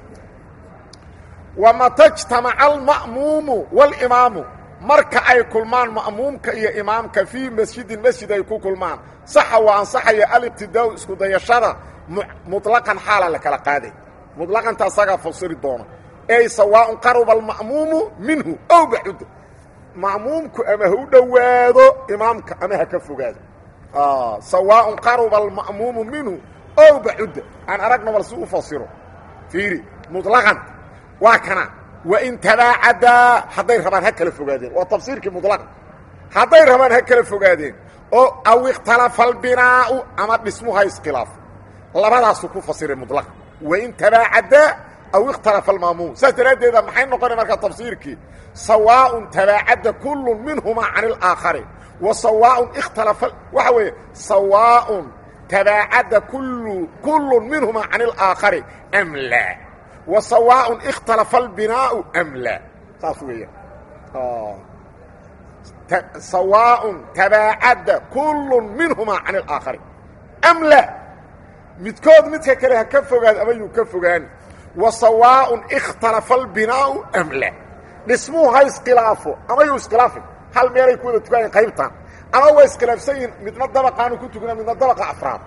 wamatajtamaca alma'muumu walimaamu marka ay kulmaan ma'muumka iyo imaamka fii masjidin masjid ay ku kulmaan saxa waa ansaxaya aliqtidaau isku dayashada muطlaqan xaala la kala qaaday muطlaqanta asagaa fasiri doona ey sawaaءun qaruba alma'muumu minhu ow baxuda ma'muumku ama ha u dhowaado imaamka ama ha ka fogaado sawaaءun qaruba alma'muumu minhu ow baxuda aan aragna bal si u fasiro fiiri muطlaqan waa kana wain tabaacadaa hadday rabaan ha kala fogaadeen waa tafsiirkii muطlaqan hadday rabaan ha kala fogaadeen oo aw ikhtalafa albinaau ama dhismuha iskhilaafo labadaasuu ku fasiray muطlaqan wain tabaacadaa aw ikhtalafa almaamuum saas daraaddeeda maxay noqonay markaa tafsiirkii sawaaءun tabaacada kulu minhumaa can اlaakhari wa sawaaءun ikhtalafa waxa weeye sawaaءun tabaacada kulu kulu minhumaa can اlaakhari am laa wa sawaaءun ikhtalafa albinaau am laa saas weeyaan sawaaءun tabaacada kulu minhumaa can اlaakhari am laa midkood midka kale ha ka fogaado ama yuu ka fogaani wa sawaaءun ikhtalafa albinaau am laa dhismuhu ha iskhilaafo ama yuu iskhilaafin hal meelay ku wada tukanayeen qaybtan ama waa iskhilaafsan yihin midna dabaqaanu ku tukana midna dabaqa afraad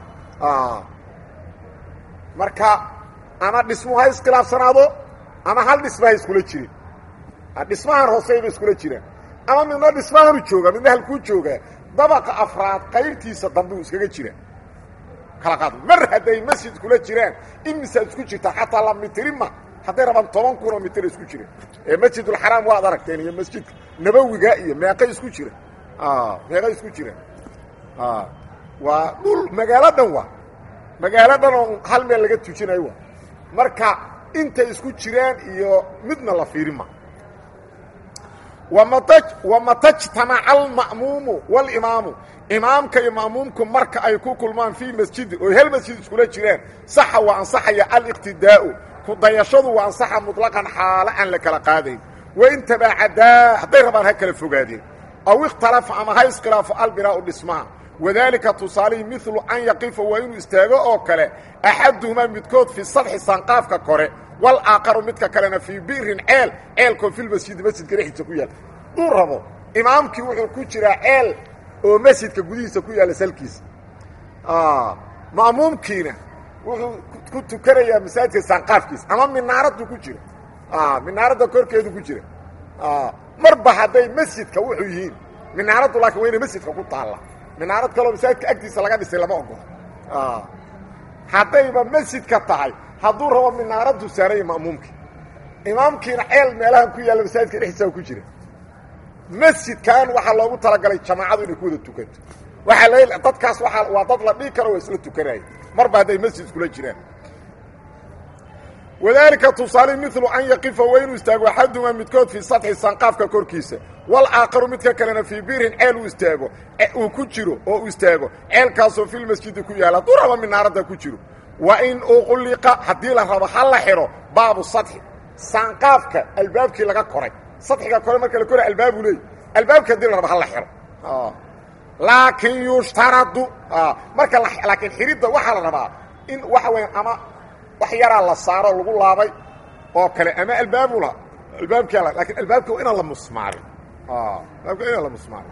marka ama dhismuhu ha iskhilaafsanaado ama hal dhisma ha iskula jirin dhismahan hooseyba iskula jiraan ama midna dhismahanu jooga midna halkuu joogaa dabaqa afraad qaybtiisa dambuu iskaga jira kala qaad mar hadday masjid kula jiraan in misaad isku jirtaa xataa la mitirima hadday rabaan toban kunoo mitir isku jira ee masjidulxaraam waad aragteen iyo masjidka nabowiga iyo meeqay isku jira meeqay isku jira waa dhul magaalo dhan waa magaalo dhan oo hal meel laga tujinayo waa marka intay isku jiraan iyo midna la fiirima wamatajtamaca alma'muumu walimaamu imaamka iyo ma'muumku marka ay ku kulmaan fii masjidin oo hel masjid iskula jiraan saxa waa ansaxaya aliqtidaa'u ku dayashadu waa ansaxa muطlaqan xaalo aan la kala qaadayn wain tabaacadaa hadday rabaan ha kala fogaadeen aw ikhtalafa ama ha iskhilaafo albinaau dhismaha wadaalika tusaalihii milu an yaqifa waa inuu istaago oo kale axaduhumaa midkood fii sadxi sanqaafka kore walaaqaru midka kalena fii bi'rin ceel ceelkoo filmasjidi masjidka dhexdiisa ku yaalla duu rabo imaamkii wuxuu ku jiraa ceel oo masjidka gudihiisa ku yaalla salkiisa ma'muumkiina wuxuu ku tukanayaa masaajidka sanqaafkiisa ama minaaraddu ku jira minaaradda korkeedu ku jira marba hadday masjidka wuxuu yihiin minaaraddu laakiin waa inay masjidka ku taalla minaarad kaloo masaajidka agtiisa laga dhisay lama ogolo haddayba masjidka tahay hadduu rabo minaaraddu saaraya ma'muumkii imaamkiina ceel meelahan ku yaalla masaajidka dhexdiisa ku jira masjidkan waxaa loogu talagalay jamaacadu inay ku wada tukanto waxaa la dadkaas waaa waa dad la dhigi karo waa isla tukanaya marba hadday masjid iskula jiraan wadaalika tusaale milu an yaqifa waa inuu istaago axadumaa midkood fii sadxi sanqaafka korkiisa walaakharu midka kalena fii biirin ceel uu istaago uu ku jiro oo uu istaago ceelkaasoo filmasjidi ku yaalla hadduu raba minaaradda ku jiro wa in uqliqa haddii la rabo ha la xidho baabu sadxi sanqaafka albaabkii laga koray sadxiga kore marka la koray albaabu leey albaabki hadii la rabo ha la xidho laakiin yushtaradu marka laakiin xidhidda waxaa la rabaa in waxa weya ama wax yaraa la saaro lagu laabay oo kale ama albaabu la albaabkia lakin albaabka waa inaan la musmaarin albaabka inaan la musmaarin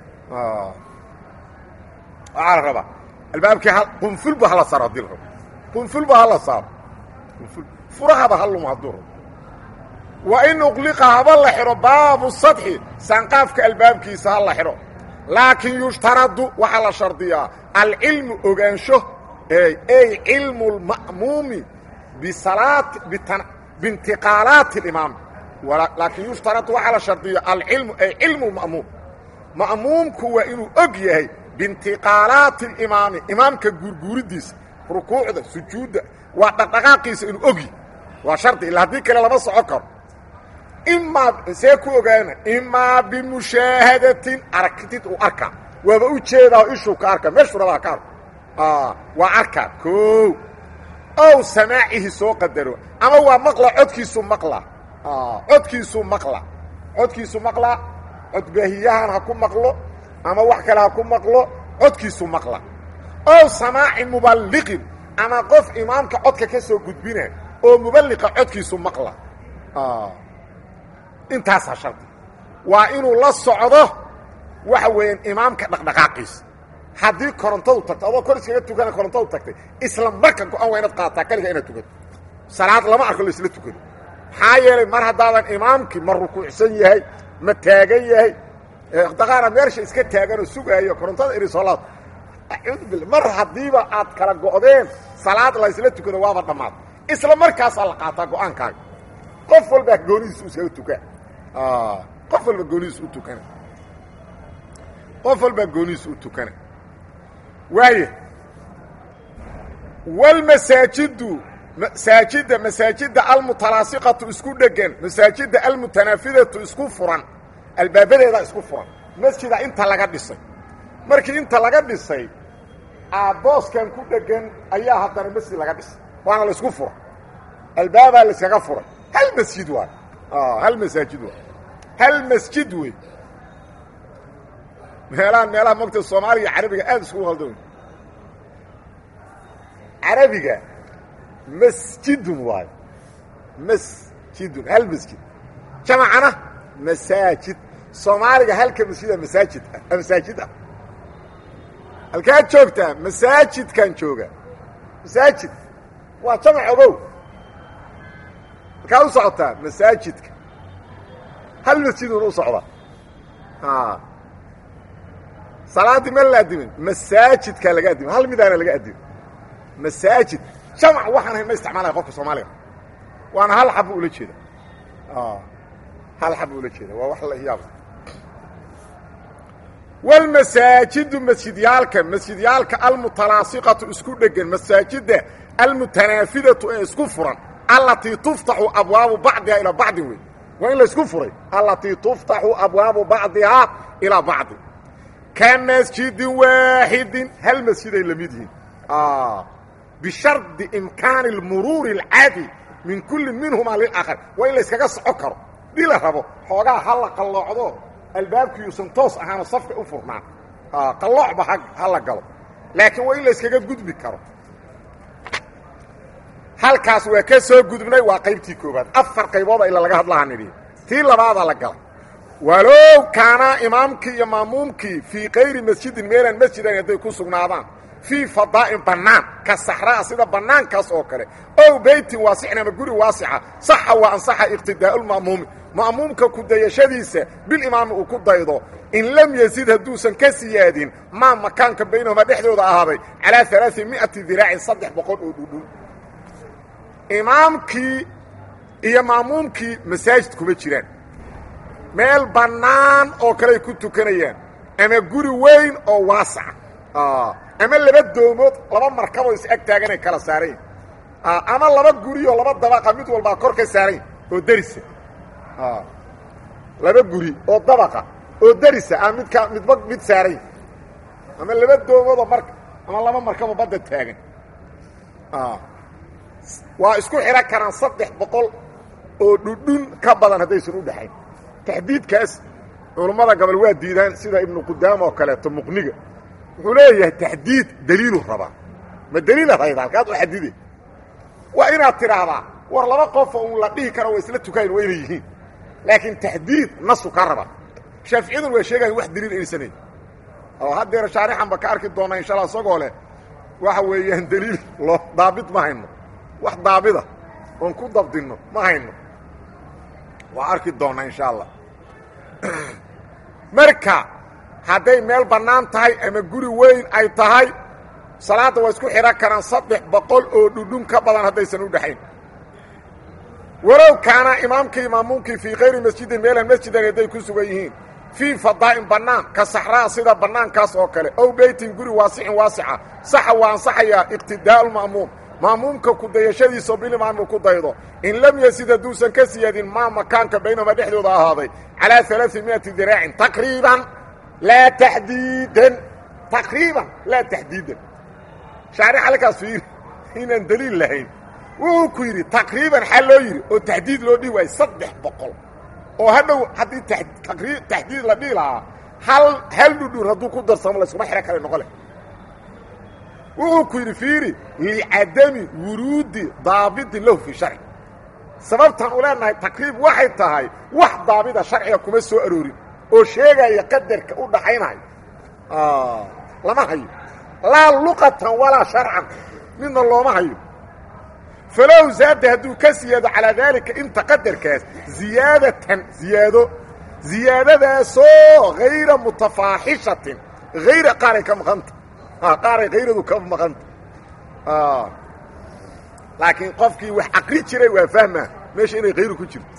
waxaa la rabaa albaabkii qunfulba hala saaro hadii la rabo qunfulba hala saaro qunful furahaba ha lumo hadduu rabo wa in uqliqa haba la xidho baabu sadxi sanqaafka albaabkiisa ha la xidho laakiin yushtaradu waxaa la shardiyaa alcilmu ogaansho ey cilmu lma'muumi bisalaati biintiqaalaati alimaam laakiin yushtaradu waxaa la shardiyo alcilmu ay cilmu ma'muum ma'muumku waa inuu og yahay biintiqaalaati alimaami imaamka guurguuridiisa rukuucda sujuudda waa dhaqdhaqaaqiisa inuu ogyahy waa shardi illa haddii kale lama soco karo imaa see ku ogaana imaa bimushaahadatin aragtid uu arkaa waaba u jeedaa ishuu ka arka meeshuu rabaa ka arko waa arkaa koo ow samaacihi soo qadaro ama waa maqla codkiisu maqla codkiisu maqla codkiisu maqla codbaahiyahan ha ku maqlo ama wax kale ha ku maqlo codkiisu maqla ow samaaci muballiqin ama qof imaamka codka ka soo gudbina oo muballiqa codkiisu maqla intaasaa shardi waa inuu la socdo waxa weeyaan imaamka dhaqdhaqaaqiisa haddii korontadu tagto adoo kor iskaga tukana korontadu tagtay isla marka go-an waa inaad qaadataa kaliga inaad tukato salaad lama arko la isla tukado maxaa yeelay mar haddaadan imaamkii ma rukuucsan yahay ma taagan yahay daqaana meesha iska taaganoo sugaayo korontada iri soo laad acuudu billah mar haddiiba aad kala go'deen salaad la isla tukado waaba dhammaad isla markaasaa la qaataa go-aankaaga qof walbaa goonidiis u iskaga tukaa qof walba goonidiis u tukana qof walbaa goonidiis u tukana waaya walmasaajidu masaajidda masaajidda almutalaasiqatu isku dhegan masaajidda almutanaafidatu isku furan albaabadeedaa isku furan masjida inta laga dhisay markii inta laga dhisay booskan ku dhegan ayaa haddana masjid laga dhisay waana la isku fura albaabaa la iskaga furay hal masjid waay hal masaajid waay hal masjid wey meelahan meelaha mogta soomaaliga carabiga aada iskugu haldan carabiga masjidun waayo masjidun hal masjid jamacana masaajid soomaaliga halka masjida masaajid ah masaajid ah halkaad joogtaa masaajidkan jooga masaajid waa jamac ogow halkaad u socotaa masaajidka hal masjidun u socda salaaddii ma la adimin masaajidkaa laga adima hal midaana laga adima masaajid jamac waxaan ahayn ma isticmaalaya qofka soomaaliga waana hal xab ula jeeda hal xab ula jeeda waa wax la yaab walmasaajidu masjidyaalka masjidyaalka almutalaasiqatu isku dhegan masaajidda almutanaafidatu ee isku furan allatii tuftaxu abwaabu bacdihaa ilaa bacdin wey waa in la isku furay allatii tuftaxu abwaabu bacdihaa ilaa bacdin ka masjidin waaxidin hal masjiday la mid yihiin bishardi imkaani اlmuruuri اlcaadi min kulli minhumaa lilakhar waa in la yskaga soco karo dii la rabo xoogaa ha la qalloocdo albaabkiiuusan toos ahaano safka u furnaan qalloocba ha la galo laakiin waa in la yskaga gudbi karo halkaas waa ka soo gudubnay waa qaybtii koobaad afar qaybooda ila laga hadlaha nidhi tii labaadaa la galay walow kaanaa imaamkii iyo maamuumkii fii kayri masjidin meelaan masjidan hadday ku sugnaadaan fii fadaa'in bannaan ka saxraa sida bannaankaas oo kale ow beytin waasicin ama guri waasica saxa waa ansaxa iqtidaa'ulma'muumi ma'muumka ku dayashadiisa bilimaami uu ku daydo in lam yazid hadduusan ka siyaadin maa makaanka baynahuma dhexdooda ahaaday calaa alaai mi'ati diraacin saddex boqol oo dhudhun imaamkii iyo maamuumkii masaajid kuma jiraan meel bannaan oo kaley ku tukanayaan ama guri weyn oo waasaca ama laba doomood laba markaboo is ag taaganay kala saarayn ama laba gurioo laba dabaqa mid walbaa kor ka saarayn oo derisa laba guri oo dabaqa oo derisa ah midka midba mid saarayn ama laba doomoodoo mar ama laba markaboo badda taagan waa isku xidhan karaan saddex boqol oo dhudhun ka badan haddaysan u dhexayn taxdiidkaas culummada gobol waa diidaan sida ibnu qudaama oo kaleeto muqniga wuxuu leeyahay taxdiid daliilu rabaa ma daliilad hayda halkaad u xadide waa inaad tidhaahdaa war laba qofoo un la dhihi karo waa isla tukayn waa inay yihiin laakiin taxdiid nasu ka raba shaaficiyadun waa sheegayan wax daliil aysanay oo haddeer shaarixan ba ka arki doonaa insha alla isagoo leh waxa weeyaan daliil loo daabit ma hayno wax daabida oon ku dabdinno ma hayno waa arki doonnaa insha allah marka hadday meel bannaan tahay ama guri weyn ay tahay salaadda waa isku xidhan karaan saddex boqol oo dhudhun ka badan haddaysan u dhexayn walow kaana imaamkii maamuumkii fii kayri masjidin meelan masjidan hadday ku sugan yihiin fii fadaa'in bannaan ka saxraa sida bannaankaas oo kale ow beytin guri waasicin waasica saxa waa ansaxayaa iqtidaa'u ma'muum ma'muumka ku dayashadiisao bilimaamuu ku daydo in lam yasid hadduusan ka siyaadin maa makaanka baynahuma dhexdooda ahaaday calaa alaai miati diraacin taqriiban laa taxdiidan taqriiban laa taxdiidan shaaric halkaas fiiri inaan daliil lahayn wuxuu ku yidhi taqriiban xaa loo yidhi oo taxdiid loo dhihi waayey saddex boqol oo hadhow haddii taxdiid la dhihi lahaa hal hal dhudhun hadduu ku darsamo layskuma xiro kale noqo leh wuxuu ku yidhi fiiri licadami wuruudi daabitin lahu fii sharci sababtaan u leenahay taqriib waxay tahay wax daabida sharciga kuma soo aroorin oo sheegaya qadarka u dhaxaynayo lama hayo laa luqatan walaa sharcan midna looma hayo falow zaada hadduu ka siyaado calaa daalika inta qadarkaas ziyaadatan ziyaado ziyaadadaasoo hayra mutafaaxishatin hayra qaaray ka maqanta qaaray hayradu ka maqanta laakiin qofkii wax aqri jiray waa fahmaa meesha inay hayru ku jirto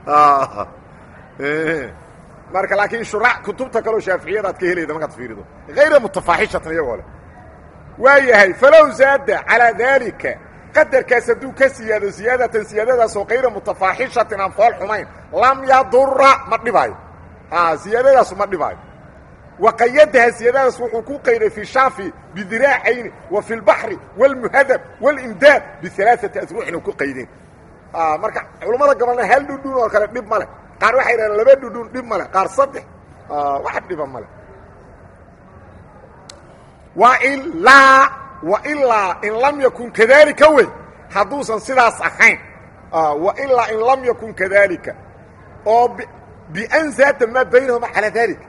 marka laakiin shura kutubta kaleo shaaficiyada ad ka helayda markaad fiirido hayra mutafaaxishatan iyagoo leh waa yahay falow zaada calaa daalika qadarkaas hadduu ka siyaado siyaadatan siyaadadaasoo kayra mutafaaxishatin aan fool xumayn lam yadura ma dhibaayo siyaadadaasu ma dhibaayo waqayadaha siyaadadaas wuxuu ku qayday fi shaafi bidiraacayni wa fi lbaxri wاlmuhadab wاlimdaad bialaaثati asruuxin u ku qaydeen marka culammada gabalna hal dhudhun oo kale dhib ma leh qaar waxay dhahdeen laba dhudhun dhib ma leh qaar saddex wax dhiba ma leh wailaa wailaa in lam yakun kadalika wey hadduusan sidaas ahayn wailaa in lam yakun kadalika oo bian zaada maa baynahuma calaa dalika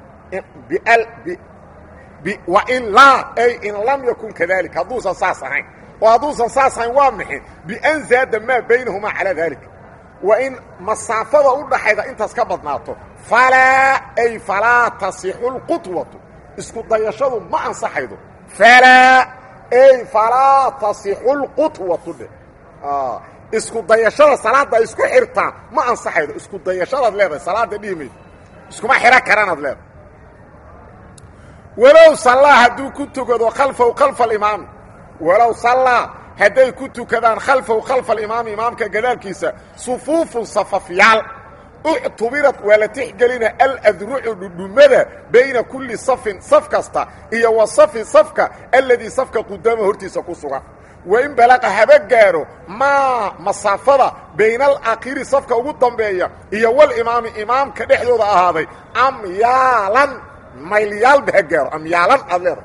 wailaa ay in lam yakun kadalika hadduusan saas ahayn oo hadduusan saas ahayn waa maxay bian zaada maa baynahumaa calaa dalika waa in masaafada u dhaxayda intaas ka badnaato falaa ay falaa tasixu lqudwatu isku dayashadu ma ansaxaydo falaa ay falaa tasixu lqudwatu dhe isku dayashada salaadda ay isku xirtaan ma ansaxaydo isku dayashadaad leedahay salaadda dhihi maydo iskuma xiro karanaad leedahay walow sallaa hadduu ku tukado khalfahu khalfa alimaami walow sallaa hadday ku tukadaan khalfahu khalfa alimaami imaamka gadaalkiisa sufuufun safafyaal uctubirad waa la tixgelina aladrucu dhudhumada bayna kulli safin saf kasta iyo wa safi safka alladii safka qudaama hortiisa ku sugan wain balaqa haba gaaro maa masaafada bayna alakhiri safka ugu dambeeya iyo walimaami imaamka dhexdooda ahaaday amyaalan mayliyaalba ha gaaro amyaalan aad leedahay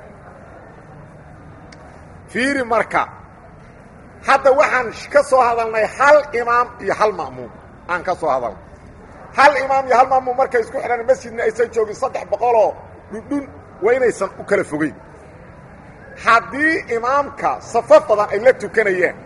fiiri marka hadda waxaan ka soo hadalnay hal imaam iyo hal ma'muum aan ka soo hadalnay hal imaam iyo hal ma'muum markay isku xidhaan masjidna aysan joogin saddex boqoloo dhudhun waa inaysan u kala fogeyn haddii imaamka safo badan ay la tukanayaan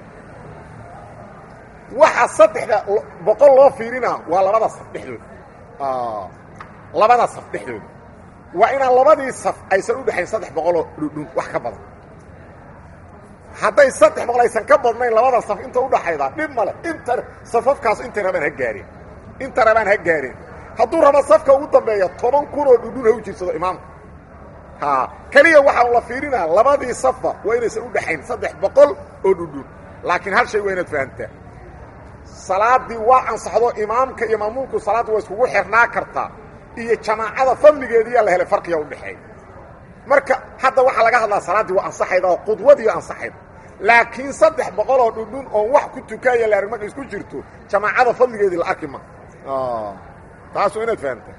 waxa saddexda boqol loo fiirinaa waa labada saf dhexdooda labada saf dhexdooda waa inaan labadii saf aysan u dhexayn saddex boqoloo dhudhun wax ka badan hadday saddex boqol aysan ka badnayn labada saf inta udhaxayda dhib male inta safafkaas intay rabaan ha gaareen inta rabaan ha gaareen hadduu rabo safka ugu dambeeya toban kun oo dhudhun ha u jirsado imaamka ha keliya waxaa la fiirinaa labadii safba waa inaysan u dhexayn saddex boqol oo dhudhun laakiin hal shay waa inaad fahamtaa salaaddii waa ansaxdo imaamka iyo maamuumku salaadda waa iskugu xirnaa kartaa iyo jamaacada fadligeediiyaa la helay farqiga udhexeeya marka hadda waxaa laga hadlaa salaaddii waa ansaxayda oo qudwadii ansaxayda laakiin saddex boqol oo dhudhun oon wax ku tukaaya la arg marka isku jirto jamaacada fadligeedii la arki ma taas waa inaad fahamtaa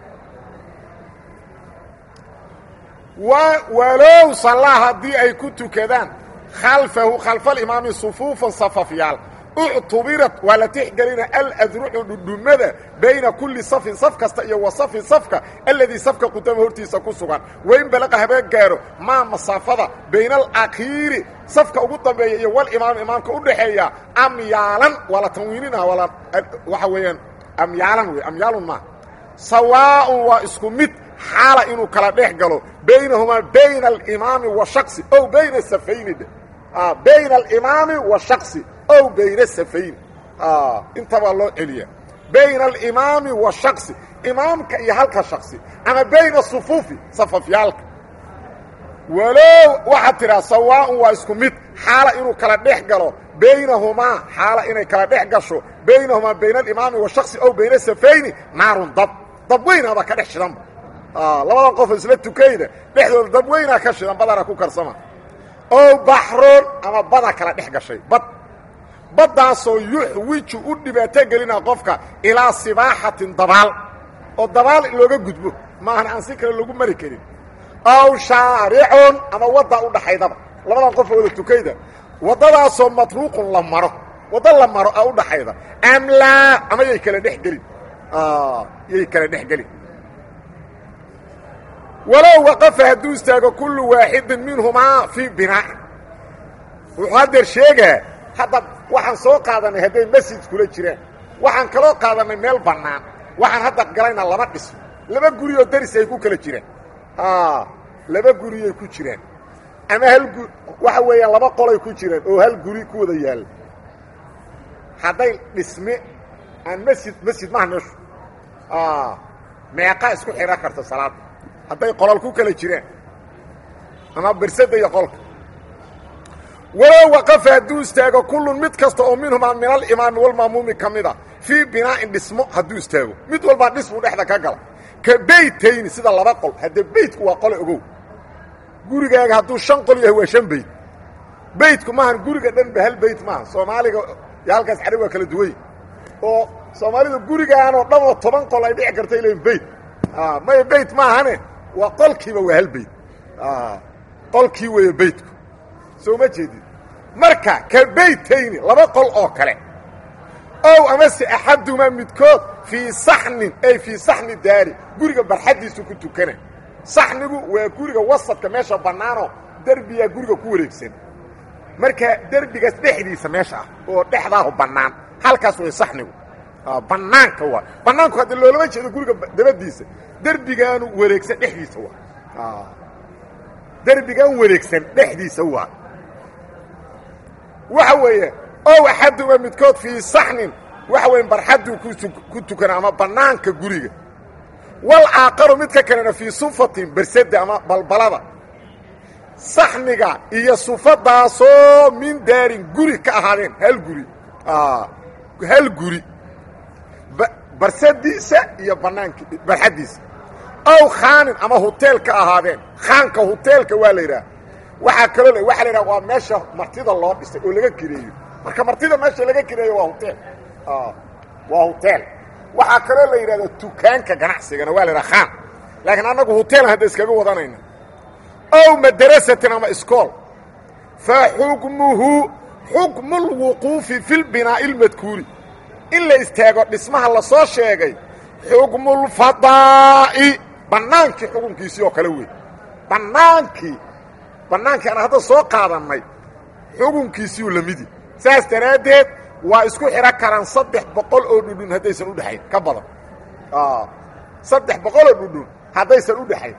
walow sallaa haddii ay ku tukadaan khalfahu khalfaalimaami sufuufan safafyaal uctubirat waa la tixgelina aladrucu dhudhumada bayna kulli safin saf kasta iyo wa safi safka alladii safka qudama hortiisa ku sugan wain balaqa habeen gaaro maa masaafada bayna alakhiiri safka ugu dambeeya iyo walimaam imaamka u dhaxeeya amyaalan waa la tanwiinina waa la waxa weeyaan amyaalan wey amyaalun maaha sawaaun waa isku mid xaala inuu kala dhex galo baynahumaa bayna alimaami wa shaksi ow bayna safayni bayna alimaami wa shaksi ow bayna safayn intabaa loo celiya bayna alimaami wa shaksi imaamka iyo halka shaksi ama bayna sufuufi safafyaalka walow waxaad tidhaa sawaaun waa isku mid xaala inuu kala dhex galo baynahumaa xaala inay kala dhex gasho baynahumaa bayna alimaami wa shaksi ow bayna safayni naarun dab dab weynaaba ka dhex shidanba labadan qofoo isla tukayda dhexdooda dab weynaa ka shidan badana ku karsama ow baxroon ama bada kala dhex gashay bad baddaasoo yuxwiju u dhibaato gelina qofka ilaa sibaaxatin dabaal oo dabaal looga gudbo maahan aan si kale lagu mari karin aw shaaricun ama waddaa u dhaxaydaba labadan qof wada tukayda waddadaasoo matruuqun la maro waddo la maro a u dhaxayda am laa ama yay kala dhex gelin yay kala dhex gelin walow waqafa hadduu istaago kullu waaxidin minhumaa fii binaa'in wuxuu haddeer sheegaa hadda waxaan soo qaadanay hadday masjid kula jiraan waxaan kaloo qaadanay meel bannaan waxaan hadda galayna laba dhismo laba guriyoo daris ay ku kala jiraan laba guriyay ku jiraan ama hal gu waxa weeyaan laba qolay ku jiraan oo hal guri ku wada yaalla hadday dhisme aan masjid masjid maha meeshu meeqa isku xidhan karta salaadda hadday qolol ku kala jiraan ama bersadda iyo qolka walow waqafa hadduu istaago kullun mid kasta oo minhumaa min alimaami walmaamuumi ka mid a fii binaa'in dhismo hadduu istaago mid walbaa dhismu dhexda ka gala ka beytayni sida laba qol haddee beytku waa qole ogow gurigaaga hadduu shan qol yahay waa shan beyt beytku maahan guriga dhan ba hal beyt maaha soomaaliga iyo halkaas xarig waa kala duwany oo soomaalida gurigaanoo dhan oo toban qol ay dhici karta ilahin beyt maya beyt maahane waa qolkiiba waa hal beyt qolkii weeye beytku soo ma jeedid marka ka beytayni laba qol oo kale ow amase axadumaa midkood fii saxnin ay fii saxni daari guriga barxaddiisu ku tukana saxnigu waa guriga wasadka meesha bannaanoo derbiyaa guriga ku wareegsan marka derbigaas dhexdiisa meesha ah oo dhexdaahu bannaan halkaas way saxnigu bannaanka waa bannaanku hadda loolama jeedo guriga dabadiisa derbigaanu wareegsan dhexdiisa waa derbigan wareegsan dhexdiisa waa waxa weeye ow axaduma midkood fii saxnin waxa weya barxadduu ku tukana ama bannaanka guriga wal aaqaru midka kalena fii sufatin bersadda ama balbalada saxniga iyo sufadaasoo min daarin guri ka ahaadeen hal guri hal guri barsadiisa iyo banaanki barxaddiisa ow khaanin ama huteel ka ahaadeen khaanka huteelka waa la yidhaha waxaa kaloo waxa la yidhaha waa meesha martida loo dhisay oo laga kireeyo marka martida meesha laga kireeyo waa huteel waa huteel waxaa kaloo la yidhahda dukaanka ganacsigana waa la yidhaha khaan laakiin annagu huteelan hadda iskaga wadanayna ow madarasatin ama iskool fa xukmuhu xukmu lwuquufi fi lbinaa'i اlmadkuuri in la istaago dhismaha la soo sheegay xukmulfadaa'i bannaankii xukunkiisii oo kale wey bannaankii bannaankii aan hadda soo qaadannay xukunkiisiiu la midi saas daraaddeed waa isku xidhan karaan saddex boqol oo dhudhun haddaysan u dhexayn ka badan saddex boqol oo dhudhun haddaysan u dhexayn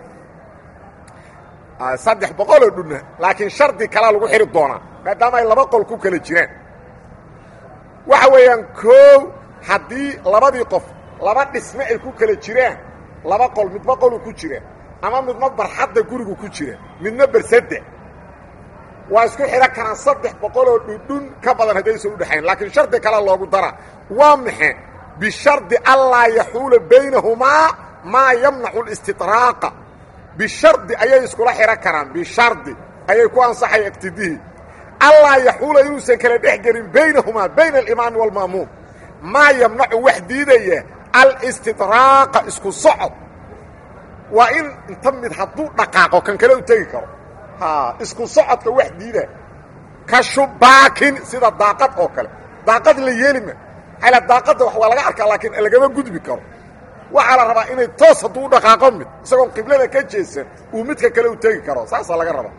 saddex boqol oo dhudhun laakiin shardi kalaa lagu xidhi doonaa maadaama ay laba qol ku kala jiraan waxa weeyaan koow haddii labadii qof laba dhisme ay ku kala jiraan laba qol midba qoluu ku jira ama midna barxadda gurigu ku jira midna bersadda waa isku xidhan karaan saddex boqoloo dhudhun ka badan haddaysan u dhexayn laakiin shardi kale loogu dara waa maxe bishardi allaa yaxuula baynahumaa maa yamnacu listidraaqa bishardi ayay iskula xidhan karaan bishardi ayay ku ansaxaya iqtidihii allaa yaxuula inuusan kala dhex gelin baynahumaa bayna alimaami waalma'muum maa yamnacu wax diidaya alistidraaqa isku socod waa in inta mid hadduu dhaqaaqo kan kale u tegi karo isku socodka wax diida ka shubaakin sida daaqad oo kale daaqad la yeelima ala daaqadda wax waa laga arkaa laakiin lagama gudbi karo waxaa la rabaa inay toos hadduu u dhaqaaqo mid isagoon qiblada ka jeesan uu midka kale u tegi karo saasaa laga rabaa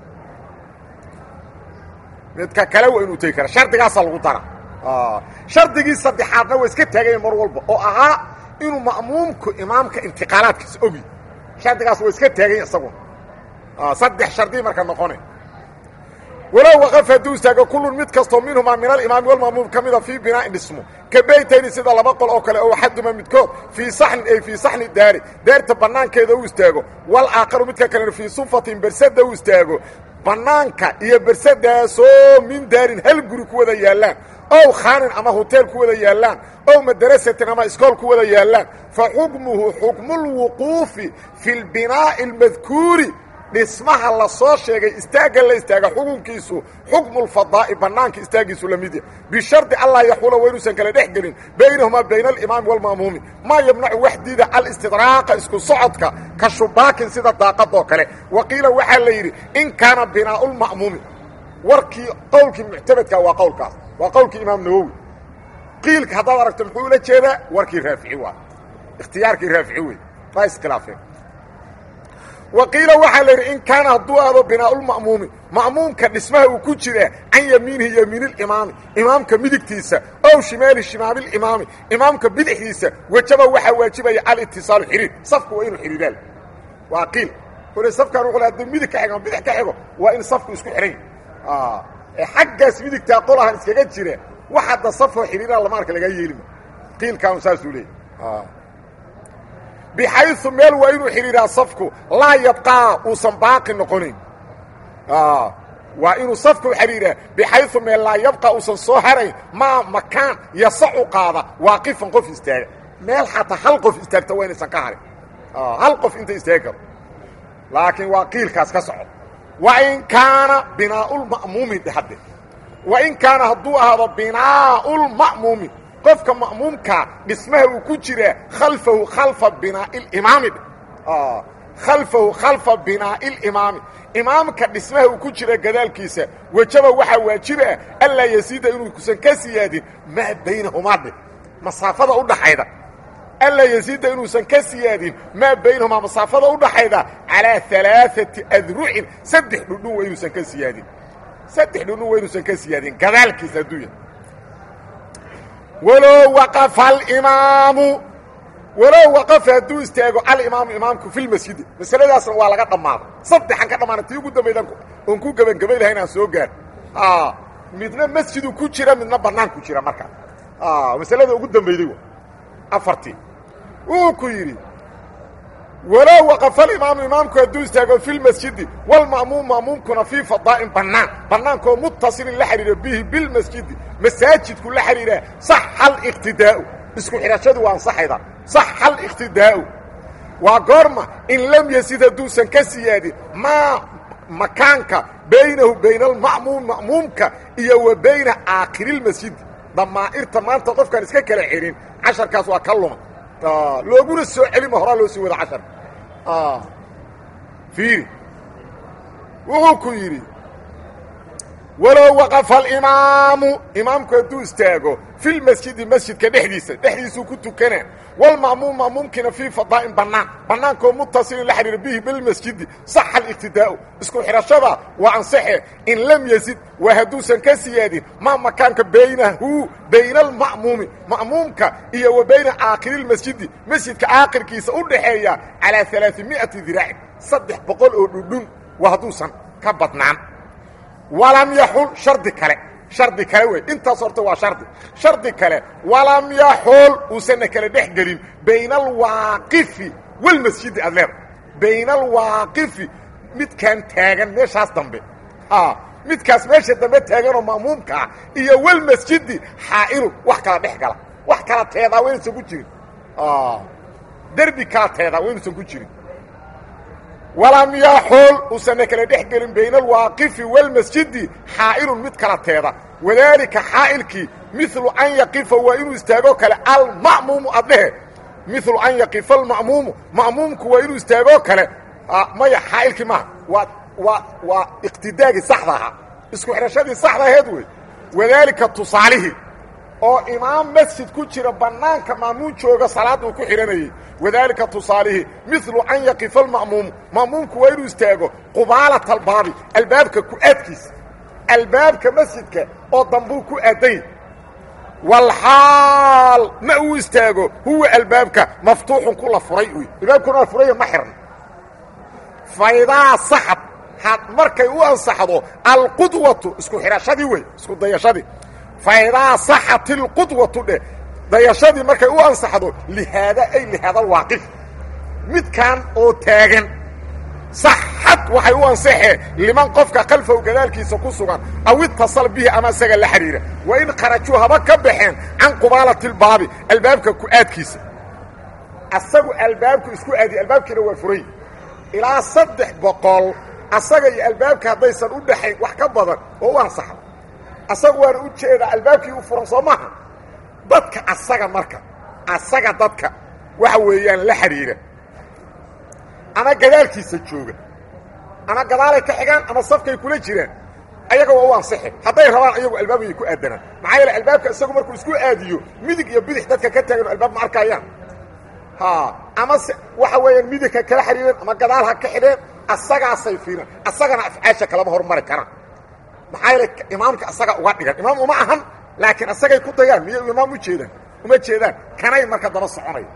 midka kale waa inuu tegi karo shardigaasaa lagu dara shardigii saddexaadna waa iska taaganya mar walba oo ahaa inuu ma'muumku imaamka intiqaalaadkiisa ogi shardigaas waa iska taaganya isaguna saddex shardi marka noqone walow waqaf hadduu istaago kullun mid kastoo minhumaa min alimaami walma'muum ka mida fii binaa'in dhismo ka beytayni sida laba qol oo kale oo axaduma midkood fii saxnin ay fii saxni daari daarta bannaankeeda u istaago wal aakharu midka kalena fii sufatin bersada u istaago bannaanka iyo bersadaasoo min daarin hal guri ku wada yaallaan ow khaanin ama hoteel ku wada yaallaan ow madarasatin ama iskool ku wada yaallaan fa xukmuhu xukmulwuquufi fi lbinaa'i almadkuuri dhismaha la soo sheegay istaagga la istaaga xukunkiisu xukmulfadaa'i bannaanka istaaggiisu la mid ya bishardi allaa yaxuula wa inuusan kala dhex gelin baynahumaa bayna alimaami walma'muumi maa yamnacu waxdiida alistidraaqa isku socodka ka shubaakin sida daaqadoo kale wa qiila waxaa la yidhi in kaana binaa'ulma'muumi warkii qowlkii muctamadka waa qowlkaas waa qowlkii imaam nawowi qiilka haddaad aragto muxuu ula jeedaa warkii raafici waa ikhtiyaarkii raafici wey waa iskhilaafeen wa qiila waxaa la yidhi in kaana hadduu aado binaa'ulma'muumi ma'muumka dhismaha uu ku jira can yamiinihi yamiinilimaami imaamka midigtiisa ow shimaali shimaamilimaami imaamka bidixdiisa wejaba waxaa waajibaya alitisaalu xiriir safku waa inuu xidhiiraan waa qiil kole safkan wuxuu haduu midig ka xigo ama bidix ka xigo waa in safku isku xidhan ee xaggaas midigtaa qolahan iskaga jira wax hadda safoo xidhiiraan lama arka lagaa yeelima qiilkaanu saasuu leeyay bxayu meel waa inuu xidhiiraa safku laa yabqaa uusan baaqi noqonayn waa inuu safku xidhiiraa bxayu meel laa yabqa uusan soo harayn maa makaan yasacu qaada waaqifan qof istaaga meel xataa hal qof istaagta waa inaysan ka harin hal qof inta istaagi karo laakiin waa qiilkaas ka soco wain kaana binaaulma'muumi hadde wain kaana hadduu ahaado binaaulma'muumi qofka ma'muumka dhismaha uu ku jiraa khalfahu khalfa binaa'iilimaami khalfahu khalfa binaa'iilimaami imaamka dhismaha uu ku jira gadaalkiisa wejaba waxaa waajibah anlaa yasiida inuusan ka siyaadin maa baynahumaa dhe masaafada udhaxayda anlaa yasiida inuusan ka siyaadin maa baynahumaa masaafada udhaxayda calaa alaaثati adrucin saddex dhudhun waa inuusan ka siyaadin saddex dhudhun waa inuusan ka siyaadin gadaalkiisa adduunya walow waqafa alimaamu walow waqafa hadduu istaago alimaamu imaamku fi lmasjidi masaladaasna waa laga dhammaaday saddexan ka dhammaana tii ugu dambaydan oon ku gebangabay lahayn aan soo gaar midna masjidu ku jira midna bannaan ku jira markaa masalada ugu dambayday wa afartii wuu ku yidhi walow waqafa alimaamu imaamku hadduu istaago fi lmasjidi walma'muum ma'muumkuna fii fadaa'in bannaan bannaankaoo muttasilin la xidhiira bihi bilmasjidi masaajidku la xidhiiraa saxa aliqtidaa'u isku xidhashadu waa ansaxayda saxa aliqtidaa'u waa goorma in lam yasid hadduusan ka siyaadin maa makaanka baynahu bayna alma'muum ma'muumka iyo wa bayna aakhiriilmasjidi damaa'irta maanta qofkaan iska kala xidhin casharkaas waa ka luma looguna soo celima horaa loo sii wada casharka fiiri wuxuu ku yidhi walow waqafa alimaamu imaamku hadduu istaago fi lmasjidi masjidka dhexdiisa dhexdiisuu ku tukanaa walma'muum ma'muumkiina fii fadaa'in bannaan bannaankoo muttasilin la xidhiira bihi bilmasjidi saxa aliqtidaa'u isku xidhashada waa ansaxe in lam yazid waa hadduusan ka siyaadin maa makaanka baynahu bayna alma'muumi ma'muumka iyo wa bayna aakhiriilmasjidi masjidka aakhirkiisa u dhaxeeya calaa alaaimi'ati diraacin saddex boqol oo dhudhun waa hadduusan ka badnaan walam yaxul shardi kale shardi kale wey intaas horta waa shardi shardi kale walam yaxul uusanna kala dhex gelin bayna alwaaqifi walmasjidi aad leeda bayna alwaaqifi midkaan taagan meeshaas dambe midkaas meesha dambe taaganoo ma'muumka ah iyo walmasjidi xaa'ilun wax kala dhex gala wax kala teedaa waa inuusan ku jirin derbi kala teedaa waa inuusan ku jirin walam yaxul uusanna kala dhex gelin bayna alwaaqifi walmasjidi xaa'ilun mid kala teeda wadaalika xaa'ilkii milu an yaqifa waa inuu istaago kale alma'muumu adhehe milu an yaqifa alma'muumu ma'muumku waa inuu istaagoo kale maya xaa'ilkii maaha waa waa waa iqtidaagii saxda ahaa isku xidhashadii saxda aheed wey wadaalika tusaalihii oo imaam masjid ku jira bannaanka ma'muum jooga salaadda uu ku xidhanayey wadaalika tusaalihii milu an yaqifa alma'muumu ma'muumku waa inuu istaago qubaalata albaabi albaabka ku-aadkiisa albaabka masjidka oo dambuu ku aadany walxaal ma uu istaago huwa albaabka maftuuxun ku la furay uy albaabkuna la furaya ma xirna faydaa saxad markay u ansaxdo alqudwatu isku xidhashadii wey isku dayashadii faidaa saxat ilqudwatu dheh dayashadii markay u ansaxdo lihaada ay lihaada alwaaqif midkan oo taagan saxad waxay u ansaxeen liman qofka kalfaw gadaalkiisa ku sugan aw itasal bihi ama isaga la xidhiira wa in kharajuu haba ka baxeen can qubaalati lbaabi albaabka ku-aadkiisa asagu albaabku isku aadiye albaabkiina waa furay ilaa saddex boqol asaga iyo albaabka haddaysan u dhaxayn wax ka badan oo u ansaxda asagu waana u jeedaa albaabkii u furan soo maaha dadka asaga marka asaga dadka waxa weeyaan la xidhiira ama gadaalkiisa jooga ama gadaalay ka xigaan ama safkay kula jiraan ayaga waa u ansixi hadday rabaan ayagu albaabay ku aadanaan maxaa yeele albaabka isagu markuu isku aadiyo midig iyo bidix dadka ka taagan albaab ma arkayaan ha ama se waxa weeyaan midigka kala xidhiireen ama gadaal ha ka xidheen asagaasay fiiraan asagana afcaasha kalama hormari karaan maxaa yeele imaamka asaga uga dhigan imaam uma ahan laakiin asagay ku dayaan miyay imaam u jeedaan uma jeedaan kanay marka daba soconaya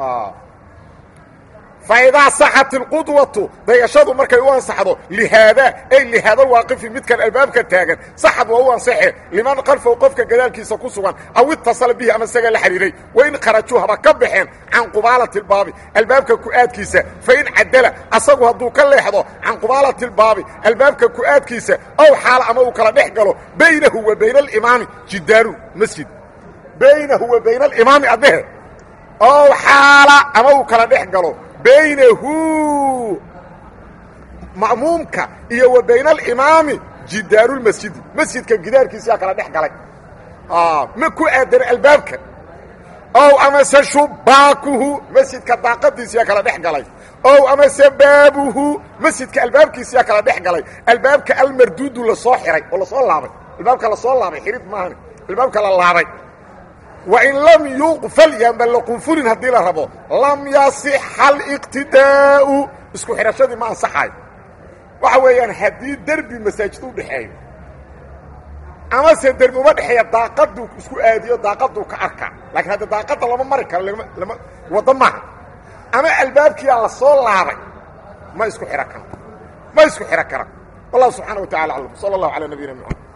faidaa saxat ilqudwatu dayashadu markay u ansaxdo lihaadaa ay lihaada waaqifi midkan albaabka taagan saxad waa u ansaxe liman kalfow qofka gadaalkiisa ku sugan aw itasala bihi ama isaga la xidhiiray wain kharajuu haba ka baxeen can qubaalati lbaabi albaabka ku-aadkiisa fain cadala asagu hadduu ka leexdo can qubaalati lbaabi albaabka ku-aadkiisa ow xaala ama uu kala dhex galo baynahu wa bayna alimaami jidaaru masjid baynahu wa bayna alimaami addehe ow xaala ama uu kala dhex galo baynahu ma'muumka iyo wa bayna alimaami jidaarulmasjidi masjidka gidaarkiisayaa kala dhex galay ma ku aadana albaabka ow amase shubaakuhu masjidka daaqadiisiyaa kala dhex galay ow amase baabuhu masjidka albaabkiisiyaa kala dhex galay albaabka almarduudu lasoo xihay oo lasoo laabay albaabka lasoo laabay xidhid maahan albaabka la laabay wain lam yuqfal yaanba la qunfurin haddii la rabo lam yasixa aliqtidaa'u isku xidhashadii ma ansaxayo waxa weeyaan haddii derbi masaajid u dhexeeyo amase derbi uma dhexeeya daaqaduu isku aadiyo daaqaduu ka arkaa laakiin hadda daaqadda lama mari karo lama waddo maaha ama albaabkiyaa la soo laabay ma isku xidhan karo ma isku xidhan kara wallahu subxaana wa tacala aclam sala allahu calaa nabiyina mxamed